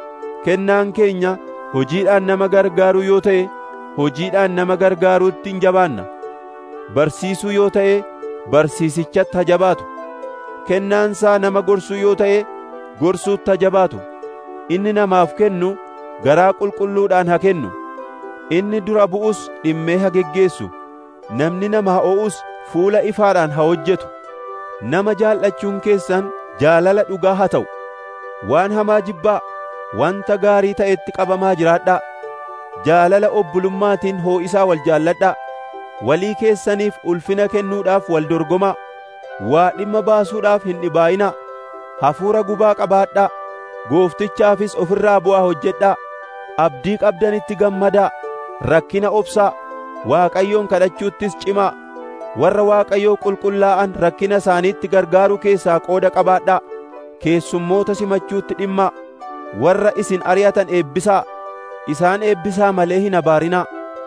Kennaan keenya hojiidhaan nama gargaaruu yoo ta'e, hojiidhaan nama gargaaruutti hin jabaanna. Barsiisuu yoo ta'e, barsiisichatti ha jabaatu. Kennaansaa nama gorsuu yoo ta'e, gorsuutti ha jabaatu. Inni namaaf kennu garaa qulqulluudhaan haa kennu. Inni dura bu'us dhimmee haa geggeessu. Namni nama haa o'us fuula ifaadhaan haa hojjetu. Nama jaallachuun keessan jaalala dhugaa haa ta'u. Waan hamaa jibbaa, wanta gaarii ta'etti qabamaa jiraadhaa. Jaalala obbulummaatiin hoo'isaa wal jaalladhaa. Walii keessaniif ulfina kennuudhaaf wal dorgomaa. Waa dhimma baasuudhaaf hin dhibaa'inaa. Hafuura gubaa qabaadhaa. Gooftichaafis ofirraa bu'aa hojjedhaa. Abdii qabdanitti gammadaa. Rakkina obsaa. Waaqayyoon kadhachuuttis cimaa. Warra Waaqayyoo qulqullaa'an rakkina isaaniitti gargaaruu keessaa qooda qabaadhaa. Keessummoota simachuutti dhimmaa. Warra isin ari'atan eebbisaa. Isaan eebbisaa malee hin abaarinaa.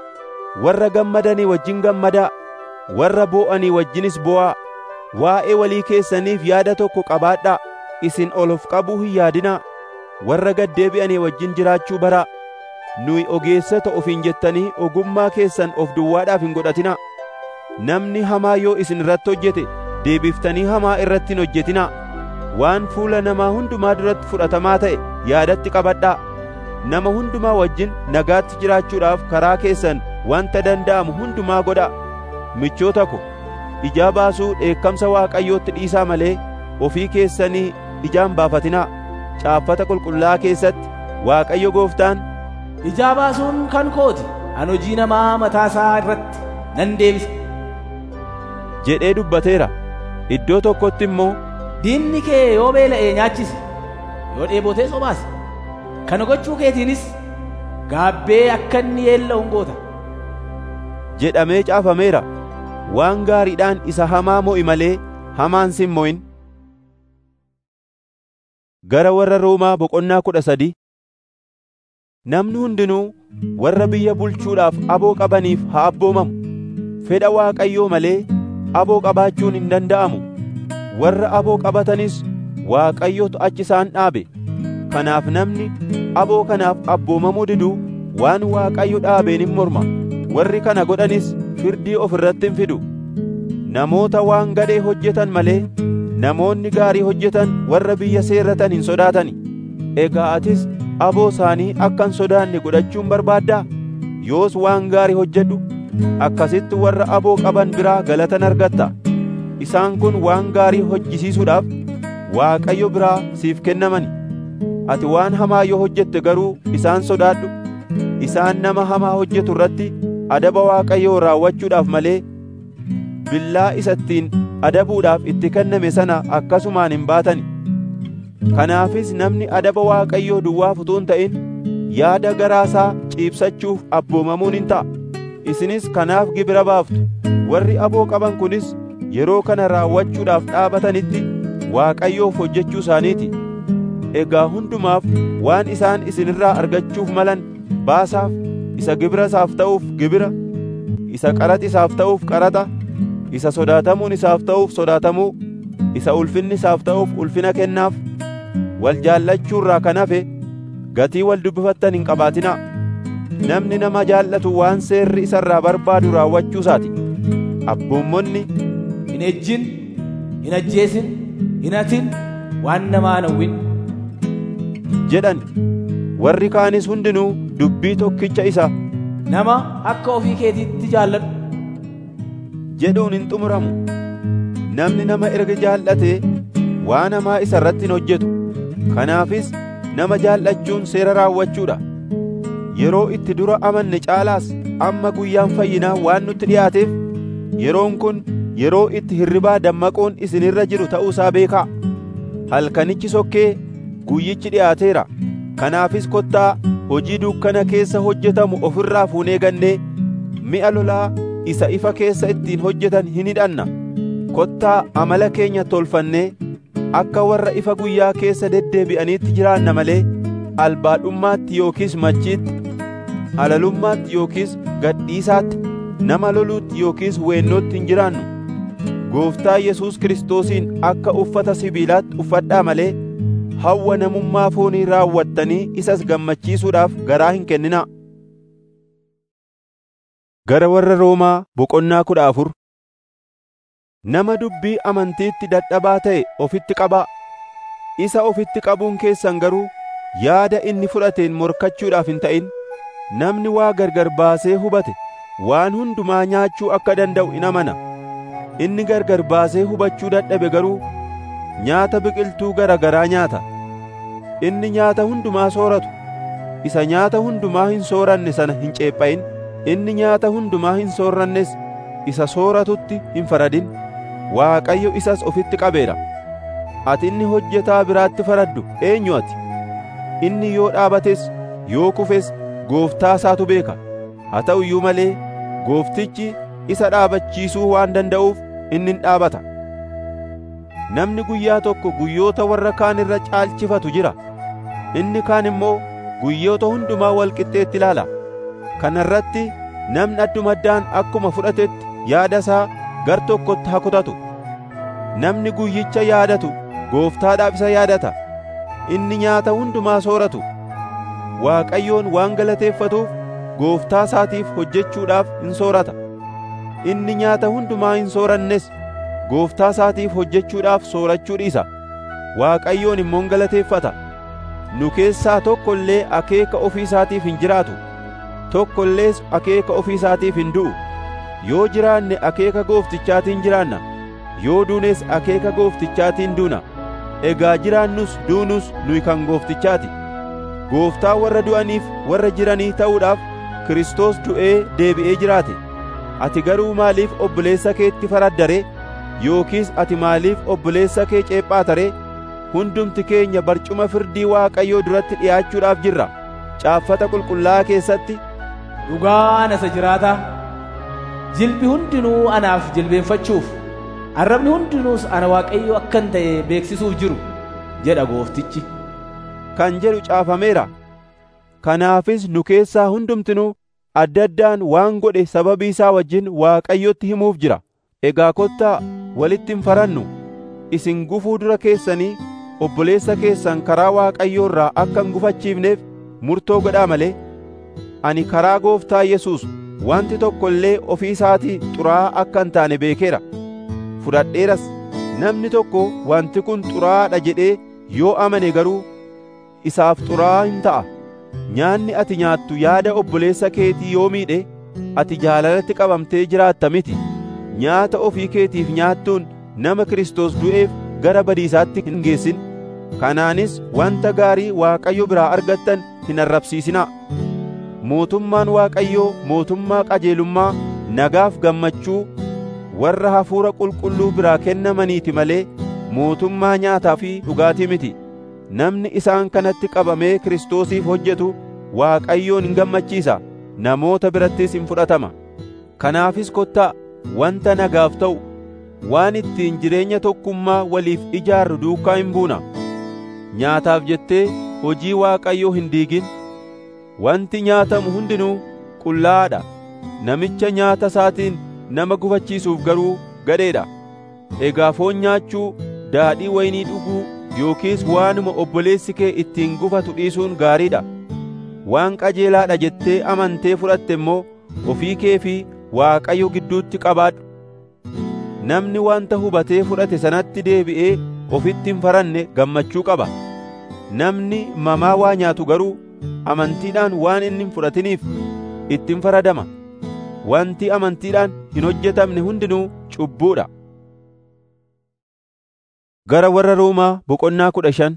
Warra gammadanii wajjin gammadaa. Warra boo'anii wajjinis boo'aa. Waa'ee walii keessaniif yaada tokko qabaadhaa. Isin ol of qabuu hin yaadinaa. Warra gaddeebi'anii wajjin jiraachuu baraa. Nuyi ogeessota ofiin jettanii ogummaa keessan of duwwaadhaaf hin godhatinaa. Namni hamaa yoo isin irratti hojjete deebiftanii hamaa irratti hin hojjetinaa. Waan fuula namaa hundumaa duratti fudhatamaa ta'e yaadatti qabadhaa. Nama hundumaa wajjin nagaatti jiraachuudhaaf karaa keessan wanta danda'amu hundumaa godhaa michoota ko ijaa baasuu dheekkamsa waaqayyootti dhiisaa malee ofii keessanii ijaan baafatinaa caaffata qulqullaa'aa keessatti waaqayyo gooftaan ijaa baasuun kan kooti an hojii namaa mataasaa irratti nan deebisa jedhee dubbateera iddoo tokkotti immoo diinni kee yoo beela'e nyaachisi yoo dheebotee sobaasi kana gochuu keetiinis gaabbee akka inni yeella'u goota jedhamee caafameera waan gaariidhaan isa hamaa mo'i malee hamaan sin mo'in gara warra roomaa boqonnaa kudha sadii namni hundinuu warra biyya bulchuudhaaf aboo qabaniif haa abboomamu fedha waaqayyoo malee aboo qabaachuun hin danda'amu warra aboo qabatanis waaqayyotu achi isaan dhaabe kanaaf namni aboo kanaaf abboomamuu diduu waan waaqayyo dhaabeen hin morma warri kana godhanis firdii of irratti hin fidu namoota waan gadhee hojjetan malee namoonni gaarii hojjetan warra biyya seerratan hin sodaatani egaa atis aboo isaanii akka hin sodaanne godhachuun barbaaddaa yoos waan gaarii hojjedhu akkasitti warra aboo qaban biraa galatan argatta isaan kun waan gaarii hojjisiisuudhaaf waaqayyo biraa siif kennamani ati waan hamaa yoo hojjette garuu isaan sodaadhu isaan nama hamaa hojjetu irratti adaba waaqayyoo raawwachuudhaaf malee billaa isa ittiin adabuudhaaf itti kenname sana akkasumaan hin baatani kanaafis namni adaba waaqayyoo duwwaaf utuu hin ta'in yaada garaasaa ciibsachuuf abboomamuun hin ta'a isinis kanaaf gibira baaftu warri aboo qaban kunis yeroo kana raawwachuudhaaf dhaabatanitti waaqayyoof hojjechuu isaaniiti egaa hundumaaf waan isaan isinirraa argachuuf malan baasaaf isa gibira isaaf ta'uuf gibira isa qaraxa isaaf ta'uuf qaraxa isa sodaatamuun isaaf ta'uuf sodaatamuu isa ulfinni isaaf ta'uuf ulfina kennaaf wal jaallachuurraa kan hafe gatii wal dubbifattan hin qabaatinaa namni nama jaallatu waan seerri isarraa barbaadu raawwachuu isaati abboommonni hin ejjin hin ajjeesin hin hatin waan namaa hin hawwin jedhan warri kaanis hundinuu dubbii tokkicha isa nama akka ofii keetiitti jaalladhu jedhuun hin xumuramu namni nama erga jaallatee waan hamaa isa irratti hin hojjetu kanaafis nama jaallachuun seera raawwachuudha yeroo itti dura amanne caalaas amma guyyaan fayyinaa waan nutti dhiyaateef yeroon kun yeroo itti hirribaa dammaquun isinirra jiru ta'uusaa beekaa halkanichi sokkee guyyichi dhiyaateera kanaafis kottaa hojii dukkana keessa hojjetamu ofirraa fuunee gannee mi'a lolaa isa ifa keessa ittiin hojjetan hin hidhanna kottaa amala keenya tolfannee akka warra ifa guyyaa keessa deddeebi'aniitti jiraanna malee albaadhummaatti yookiis machiitti halalummaatti yookiis gadhiisaatti nama loluutti yookiis weennootti hin jiraannu gooftaa yesuus kiristoosiin akka uffata sibiilaatti uffadhaa malee hawwa namummaa foonii raawwattanii isas gammachiisuudhaaf garaa hin kenninaa gara warra roomaa boqonnaa kudha afur nama dubbii amantiitti dadhabaa ta'e ofitti qabaa isa ofitti qabuun keessan garuu yaada inni fudhateen morkachuudhaaf hin ta'in namni waa gargar baasee hubate waan hundumaa nyaachuu akka danda'u in amana inni gargar baasee hubachuu dadhabe garuu nyaata biqiltuu gara garaa nyaata inni nyaata hundumaa sooratu isa nyaata hundumaa hin sooranne sana hin ceepha'in inni nyaata hundumaa hin soorrannes isa sooratutti hin faradin waaqayyo isas ofitti qabeera ati inni hojjetaa biraatti faraddu eenyu ati inni yoo dhaabates yoo kufes gooftaa isaatu beeka haa ta'u iyyuu malee gooftichi isa dhaabachiisuu waan danda'uuf inni hin dhaabata namni guyyaa tokko guyyoota warra kaan irra caalchifatu jira inni kaan immoo guyyoota hundumaa wal qixxeetti ilaala kana irratti namni addumaddaan akkuma fudhatetti yaada isaa gar tokkotti haa kutatu namni guyyicha yaadatu gooftaadhaaf isa yaadata inni nyaata hundumaa sooratu waaqayyoon waan galateeffatuuf gooftaa isaatiif hojjechuudhaaf hin soorata inni nyaata hundumaa hin soorannes gooftaa isaatiif hojjechuudhaaf soorachuu dhiisa waaqayyoon immoo galateeffata nu keessaa tokko illee akeeka ofii isaatiif hin jiraatu tokko illees akeeka ofii isaatiif hin du'u yoo jiraanne akeeka gooftichaatiin jiraanna yoo duunes akeeka gooftichaatiin duuna egaa jiraannus duunus nuyi kan gooftichaati gooftaa warra du'aniif warra jiranii ta'uudhaaf Kiristoos du'ee deebi'ee jiraate ati garuu maaliif obboleessa keetti faraddare yookiis ati maaliif obboleessa kee ceephaatare hundumti keenya barcuma firdii Waaqayyoo duratti dhi'aachuudhaaf jirra caaffata qulqullaa'aa keessatti dhugaa nasa jiraataa jilbi hundinuu anaaf jilbeenfachuuf arrabni hundinuus ana Waaqayyo akkan ta'e beeksisuuf jiru jedha gooftichi kan jedhu caafameera kanaafis nu keessaa hundumtinuu adda addaan waan godhe sababii isaa wajjin Waaqayyotti himuuf jira egaa kottaa walitti hin farannu isin gufuu dura keessanii obboleessa keessan karaa Waaqayyoo irraa akka hin gufachiifneef murtoo godhaa malee ani karaa gooftaa Yesuus wanti tokko illee ofii isaatii xuraa'aa akka hin taane beekeera fudhadheeras namni tokko wanti kun xuraa'aadha jedhee yoo amane garuu isaaf xuraa'aa hin ta'a nyaanni ati nyaattu yaada obboleessa keetii yoo miidhe ati jaalalatti qabamtee jiraatta miti nyaata ofii keetiif nyaattuun nama Kiristoos du'eef gara badiisaatti hin geessin kanaanis wanta gaarii Waaqayyo biraa argattan hin arrabsiisinaa mootummaan Waaqayyoo mootummaa qajeelummaa nagaaf gammachuu warra hafuura qulqulluu biraa kennamaniiti malee mootummaa nyaataa fi dhugaatii miti namni isaan kanatti qabamee Kiristoosiif hojjetu Waaqayyoon hin gammachiisa namoota birattis hin fudhatama kanaafis kottaa wanta nagaaf ta'u waan ittiin jireenya tokkummaa waliif ijaarru duukaa hin buuna nyaataaf jettee hojii Waaqayyoo hin diigin wanti nyaatamu hundinuu qullaa'aadha namicha nyaata isaatiin nama gufachiisuuf garuu gadheedha egaa foon nyaachuu daadhii waynii dhuguu yookiis waanuma obboleessi kee ittiin gufatu dhiisuun gaariidha waan qajeelaadha jettee amantee fudhatte immoo ofii kee fi Waaqayyo gidduutti qabaadhu namni wanta hubatee fudhate sanatti deebi'ee ofitti hin faranne gammachuu qaba namni mamaa waa nyaatu garuu amantiidhaan waan inni hin fudhatiniif ittiin faradama wanti amantiidhaan hin hojjetamne hundinuu cubbuudha gara warra Roomaa boqonnaa kudha shan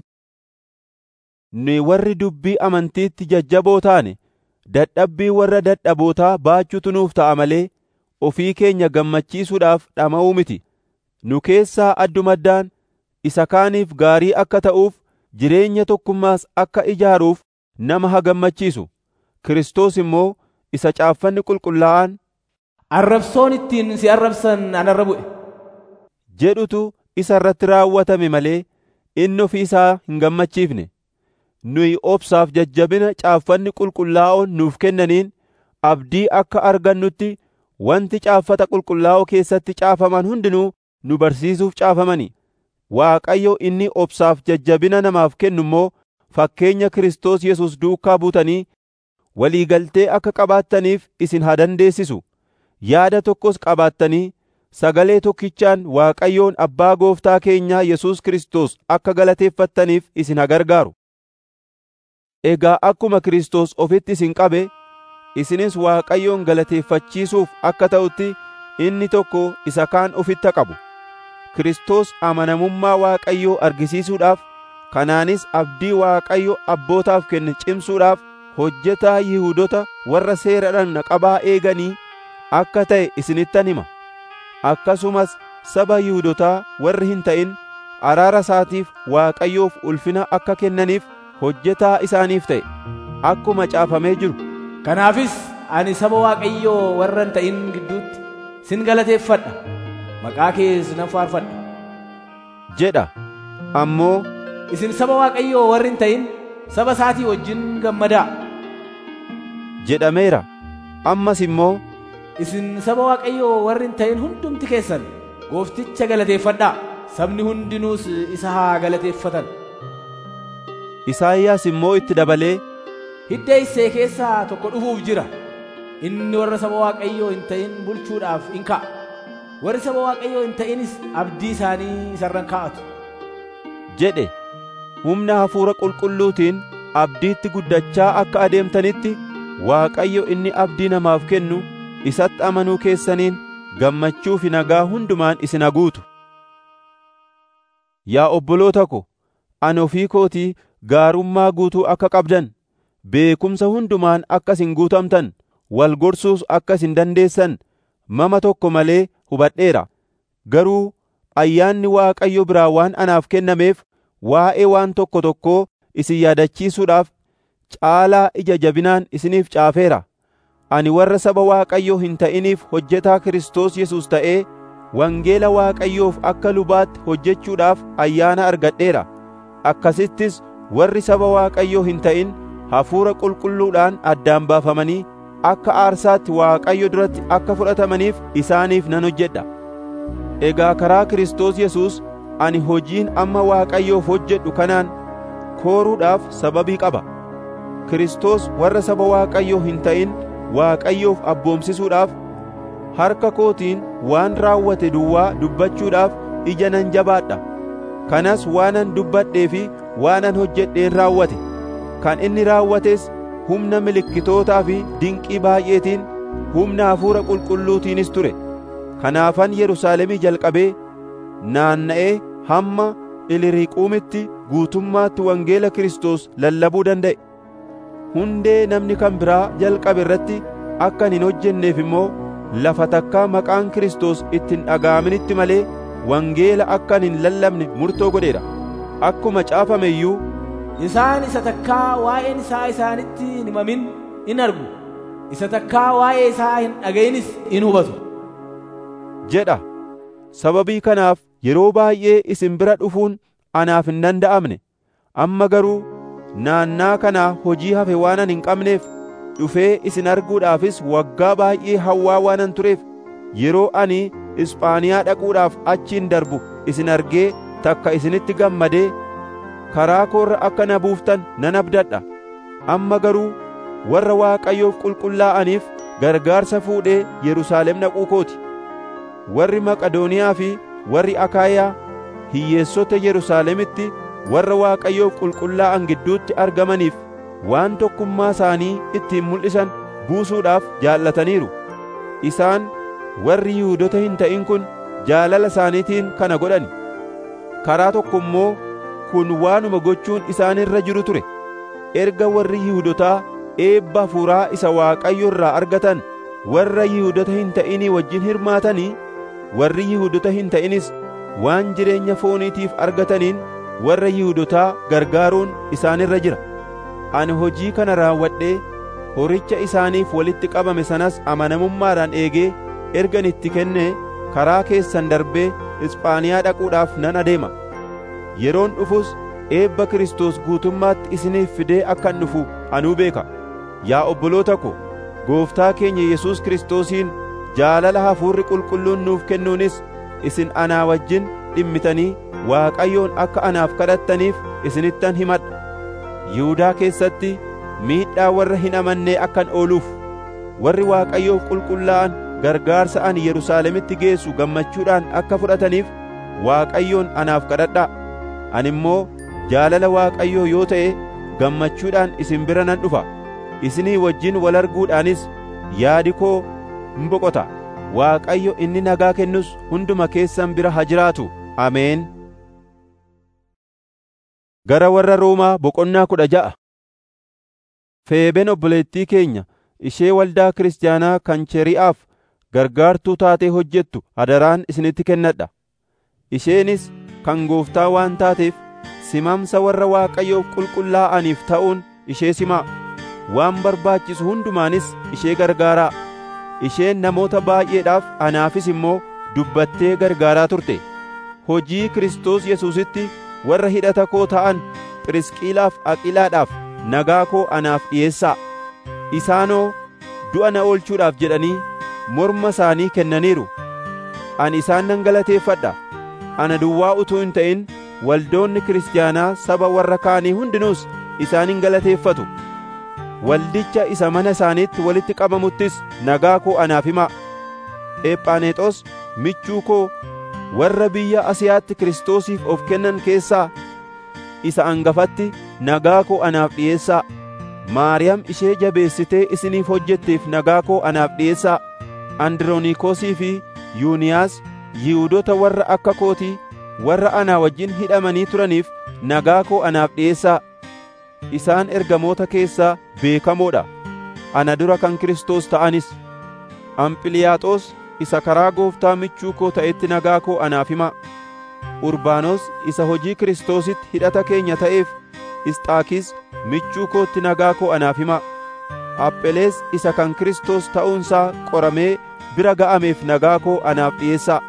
nuyi warri dubbii amantiitti jajjaboo taane dadhabbii warra dadhabootaa baachuutu nuuf ta'a malee ofii keenya gammachiisuudhaaf dhama'uu miti nu keessaa addumaddaan isa kaaniif gaarii akka ta'uuf jireenya tokkummaas akka ijaaruuf nama haa gammachiisu Kiristoos immoo isa caaffanni qulqullaa'aan arrabsoon ittiin si arrabsan anarra bu'e jedhutu isa irratti raawwatame malee inni ofii isaa hin gammachiifne nuyi obsaaf jajjabina caaffanni qulqullaa'oon nuuf kennaniin abdii akka argannutti wanti caaffata qulqullaa'oo keessatti caafaman hundinuu nu barsiisuuf caafamani Waaqayyo inni obsaaf jajjabina namaaf kennu immoo fakkeenya Kiristoos Yesuus duukaa buutanii walii galtee akka qabaattaniif isin haa dandeessisu yaada tokkos qabaattanii sagalee tokkichaan Waaqayyoon Abbaa Gooftaa keenyaa Yesuus Kiristoos akka galateeffattaniif isin haa gargaaru. Egaa akkuma Kiristoos ofitti isin qabe, isinis Waaqayyoon galateeffachiisuuf akka ta'utti inni tokko isa kaan ofitti qabu. Kiristoos amanamummaa Waaqayyoo argisiisuudhaaf, kanaanis abdii Waaqayyo abbootaaf kenne cimsuudhaaf hojjetaa Yihuudota warra seera dhagna qabaa eeganii akka ta'e isinittan hima. Akkasumas saba Yihuudotaa warri hin ta'in araara isaatiif Waaqayyoof ulfina akka kennaniif hojjetaa isaaniif ta'e akkuma caafamee jiru. Kanaafis ani saba Waaqayyoo warra hin ta'in gidduutti sin galateeffadha. Maqaa kees nan faarfadha. jedha ammoo Isin saba Waaqayyoo warri hin ta'in saba isaatii wajjin gammadaa. jedhameera ammas immoo Isin saba Waaqayyoo warri hin ta'in hundumti keessan goofticha galateeffadhaa. Sabni hundinuus isa haa galateeffatan. Isaayyaas immoo itti dabalee Hidda Isee keessaa tokko dhufuuf jira. Inni warra saba Waaqayyoo hin ta'in bulchuudhaaf in ka'a. Warri saba Waaqayyoo hin ta'inis abdii isaanii isarran kaa'atu. jedhe humna hafuura qulqulluutiin abdiitti guddachaa akka adeemtanitti Waaqayyo inni abdii namaaf kennu isatti amanuu keessaniin gammachuu fi nagaa hundumaan isin haguutu. Yaa obboloota ko, ani ofii kootii gaarummaa guutuu akka qabdan, beekumsa hundumaan akka isin guutamtan, wal gorsuus akka isin dandeessan mama tokko malee hubadheera. Garuu ayyaanni Waaqayyo biraa waan anaaf kennameef waa'ee waan tokko tokkoo isin yaadachiisuudhaaf caalaa ija jabinaan isiniif caafeera. Ani warra saba Waaqayyoo hin ta'iniif hojjetaa Kiristoos Yesuus ta'ee wangeela Waaqayyoof akka lubaatti hojjechuudhaaf ayyaana argadheera. Akkasittis warri saba Waaqayyoo hin ta'in hafuura qulqulluudhaan addaan baafamanii akka aarsaatti Waaqayyo duratti akka fudhatamaniif isaaniif nan hojjedha. Egaa karaa Kiristoos Yesuus ani hojiin amma Waaqayyoof hojjedhu kanaan kooruudhaaf sababii qaba. Kiristoos warra saba Waaqayyoo hin ta'in Waaqayyoof abboomsisuudhaaf harka kootiin waan raawwate duwwaa dubbachuudhaaf ija nan jabaadha. Kanas waanan dubbadhee fi waanan hojjedheen raawwate. Kan inni raawwates humna milikkitootaa fi dinqii baay'eetiin humna hafuura qulqulluutiinis ture. Kanaafan Yerusaalemii jalqabee naanna'ee hamma Iliriiquumitti guutummaatti wangeela Kiristoos lallabuu danda'e. Hundee namni kan biraa jalqabe irratti akka hin hojjenneef immoo lafa takkaa maqaan Kiristoos ittiin dhaga'aminitti malee wangeela akka hin lallabne murtoo godheera. Akkuma caafame iyyuu Isaan isa takkaa waa'een isaa isaanitti hin himamin in argu. Isa takkaa waa'ee isaa hin dhaga'inis in hubatu. jedha. Sababii kanaaf yeroo baay'ee isin bira dhufuun anaaf hin danda'amne. Amma garuu naannaa kanaa hojii hafe waanan hin qabneef dhufee isin arguudhaafis waggaa baay'ee hawwaa waanan tureef yeroo ani Ispaaniyaa dhaquudhaaf achiin darbu isin argee takka isinitti gammadee karaa koorra akka na buuftan nan abdadha. Amma garuu warra Waaqayyoof qulqullaa'aniif gargaarsa fuudhee Yerusaalem dhaquu kooti. Warri Maqadooniyaa fi warri Akaayaa hiyyeessota Yerusaalemitti warra Waaqayyoof qulqullaa'an gidduutti argamaniif waan tokkummaa isaanii ittiin mul'isan buusuudhaaf jaallataniiru. Isaan warri Yihuudota hin ta'in kun jaalala isaaniitiin kana godhani. Karaa tokko immoo kun waanuma gochuun isaan irra jiru ture. Erga warri Yihuudotaa eebba hafuuraa isa Waaqayyo irraa argatan warra Yihuudota hin ta'inii wajjin hirmaatanii warri Yihuudota hin ta'inis waan jireenya fooniitiif argataniin warra Yihuudotaa gargaaruun isaanirra jira. Ani hojii kana raawwadhee horicha isaaniif walitti qabame sanas amanamummaadhaan eegee ergan itti kennee karaa keessan darbee Ispaaniyaa dhaquudhaaf nan adeema. Yeroon dhufus eebba Kiristoos guutummaatti isiniif fidee akkan dhufu anuu beeka. Yaa obboloota ko, Gooftaa keenya Yesuus Kiristoosiin jaalala hafuurri qulqulluun nuuf kennuunis isin anaa wajjin dhimmitanii Waaqayyoon akka anaaf kadhattaniif isinittan himadha. Yihudaa keessatti miidhaa warra hin amannee akkan ooluuf warri Waaqayyoof qulqullaa'an gargaarsa ani Yerusaalemitti geessu gammachuudhaan akka fudhataniif Waaqayyoon anaaf kadhadhaa. Ani immoo jaalala Waaqayyoo yoo ta'e gammachuudhaan isin bira nan dhufa. Isinii wajjin wal arguudhaanis yaadi koo hin boqota. Waaqayyo inni nagaa kennus hunduma keessan bira haa jiraatu. Ameen. Gara warra Roomaa boqonnaa kudha ja'a. Feeben obboleettii keenya ishee waldaa kiristaanaa kan Cheri'aaf gargaartuu taatee hojjettu adaraan isinitti kennadha. Isheenis kan gooftaa waan taateef simamsa warra Waaqayyoof qulqullaa'aniif ta'uun ishee simaa. Waan barbaachisu hundumaanis ishee gargaaraa. Isheen namoota baay'eedhaaf anaafis immoo dubbattee gargaaraa turte. Hojii Kiristoos Yesuusitti warra hidhata koo ta'an Phirisqiilaaf Aqilaadhaaf nagaa koo anaaf dhi'eessaa. Isaanoo du'a na oolchuudhaaf jedhanii morma isaanii kennaniiru. Ani isaan nan galateeffadha. Ana duwwaa utuu hin ta'in waldoonni kiristaanaa saba warra kaanii hundinuus isaanin galateeffatu. Waldicha isa mana isaaniitti walitti qabamuttis nagaa koo anaaf himaa. Ephaaneexos michuu koo warra biyya Asiyaatti Kiristoosiif of kennan keessaa isa angafatti nagaa koo anaaf dhi'eessaa. Maariyaam ishee jabeessitee isiniif hojjetteef nagaa koo anaaf dhi'eessaa. Andiroonikoosii fi Yuuniyaas Yihuudoota warra akka kootii warra anaa wajjin hidhamanii turaniif nagaa koo anaaf dhi'eessaa. Isaan ergamoota keessaa beekamoo dha. Ana dura kan Kiristoos ta'anis. Amphiliyaaxoos isa karaa gooftaa michuu koo ta'etti nagaa koo anaaf himaa. Urbaanos isa hojii Kiristoositti hidhata keenya ta'eef Isxaakis michuu kootti nagaa koo anaaf himaa. Aphelees isa kan Kiristoos ta'uunsaa qoramee bira ga'ameef nagaa koo anaaf dhi'eessaa.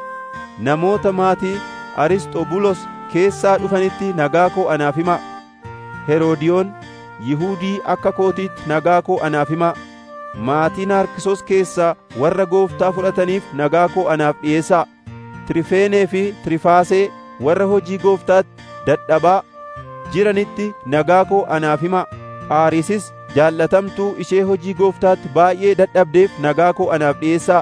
Namoota maatii Arisxobulos keessaa dhufanitti nagaa koo anaaf himaa. Heroodiyoon Yihuudii akka kootiitti nagaa koo anaaf himaa. Maatii Naarkisos keessaa warra gooftaa fudhataniif nagaa koo anaaf dhi'eessaa. Tirifeenee fi Tirifaasee warra hojii gooftaatti dadhabaa jiranitti nagaa koo anaaf himaa. Phaarisis jaallatamtuu ishee hojii gooftaatti baay'ee dadhabdeef nagaa koo anaaf dhi'eessaa.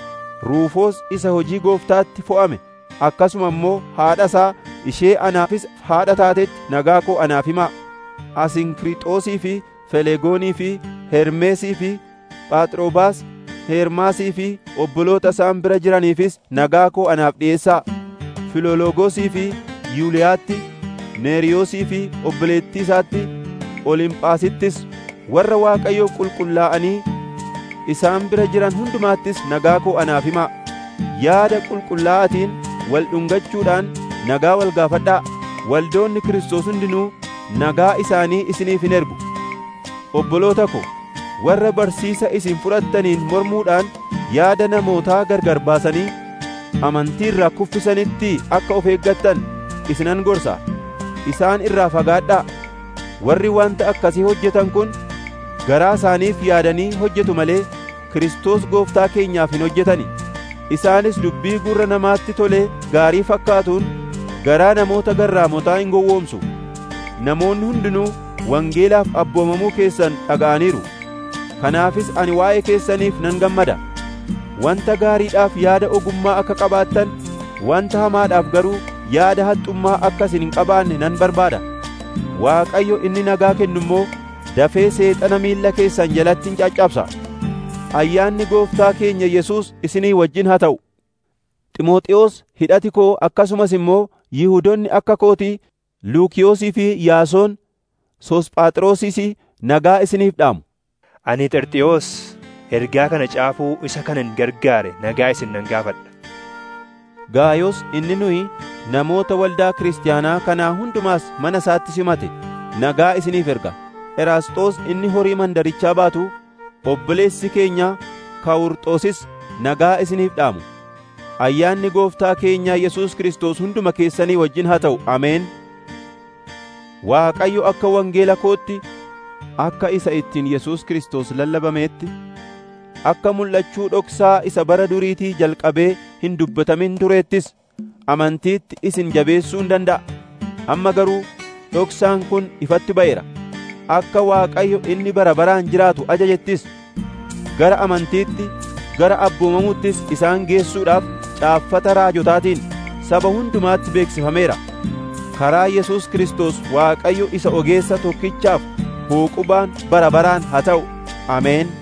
Ruufoos isa hojii gooftaatti fo'ame akkasuma immoo haadha isaa ishee anaafis haadha taatetti nagaa koo anaaf himaa. Asinkirixoosii fi Felegoonii fi Hermeesii fi Phaaxroobaas Heermaasii fi obboloota isaan bira jiraniifis nagaa koo anaaf dhi'eessaa. Filoloogosii fi Yuuliyaatti, Neeriyoosii fi obboleettii isaatti, Olimphaasittis warra Waaqayyoo qulqullaa'anii isaan bira jiran hundumaattis nagaa koo anaaf himaa. Yaada qulqullaa'atiin wal dhungachuudhaan nagaa wal gaafadhaa. Waldoonni Kiristoos hundinuu nagaa isaanii isiniif hin ergu. Obboloota ko, warra barsiisa isin fudhattaniin mormuudhaan yaada namootaa gargar baasanii amantii irraa kuffisanitti akka of eeggattan isinan gorsa. Isaan irraa fagaadhaa. Warri wanta akkasii hojjetan kun garaa isaaniif yaadanii hojjetu malee Kiristoos gooftaa keenyaaf hin hojjetani. Isaanis dubbii gurra namaatti tolee gaarii fakkaatuun garaa namoota garraamotaa hin gowwoomsu. Namoonni hundinuu wangeelaaf abboomamuu keessan dhaga'aniiru. Kanaafis ani waa'ee keessaniif nan gammada. Wanta gaariidhaaf yaada ogummaa akka qabaattan, wanta hamaadhaaf garuu yaada haxxummaa akka isin hin qabaanne nan barbaada. Waaqayyo inni nagaa kennu immoo dafee seexana miilla keessan jalatti hin caccabsa. Ayyaanni gooftaa keenya Yesuus isinii wajjin haa ta'u. Ximooxiyoos hidhati koo akkasumas immoo Yihuudoonni akka kootii Luukiyoosii fi Yaasoon Sosphaxroosis nagaa isiniif dhaamu. Ani Xerxiyoos ergaa kana caafuu isa kanan gargaare nagaa isin nan gaafadha. Gaayos inni nuyi namoota waldaa kiristaanaa kanaa hundumaas mana isaatti simate nagaa isiniif erga. Eraasxoos inni horii mandarichaa baatu obboleessi keenya Kawurxoosis nagaa isiniif dhaamu. Ayyaanni gooftaa keenyaa Yesuus Kiristoos hunduma keessanii wajjin haa ta'u. Ameen. Waaqayyo akka wangeela kootti akka isa ittiin Yesuus Kiristoos lallabameetti akka mul'achuu dhoksaa isa bara duriitii jalqabee hin dubbatamin tureettis amantiitti isin jabeessuu hin danda'a. Amma garuu dhoksaan kun ifatti ba'eera. Akka Waaqayyo inni bara baraan jiraatu ajajettis gara amantiitti gara abboomamuuttis isaan geessuudhaaf caaffata raajotaatiin saba hundumaatti beeksifameera. Karaa Yesuus Kiristoos Waaqayyo isa ogeessa tokkichaaf huuqubaan bara baraan haa ta'u. Ameen.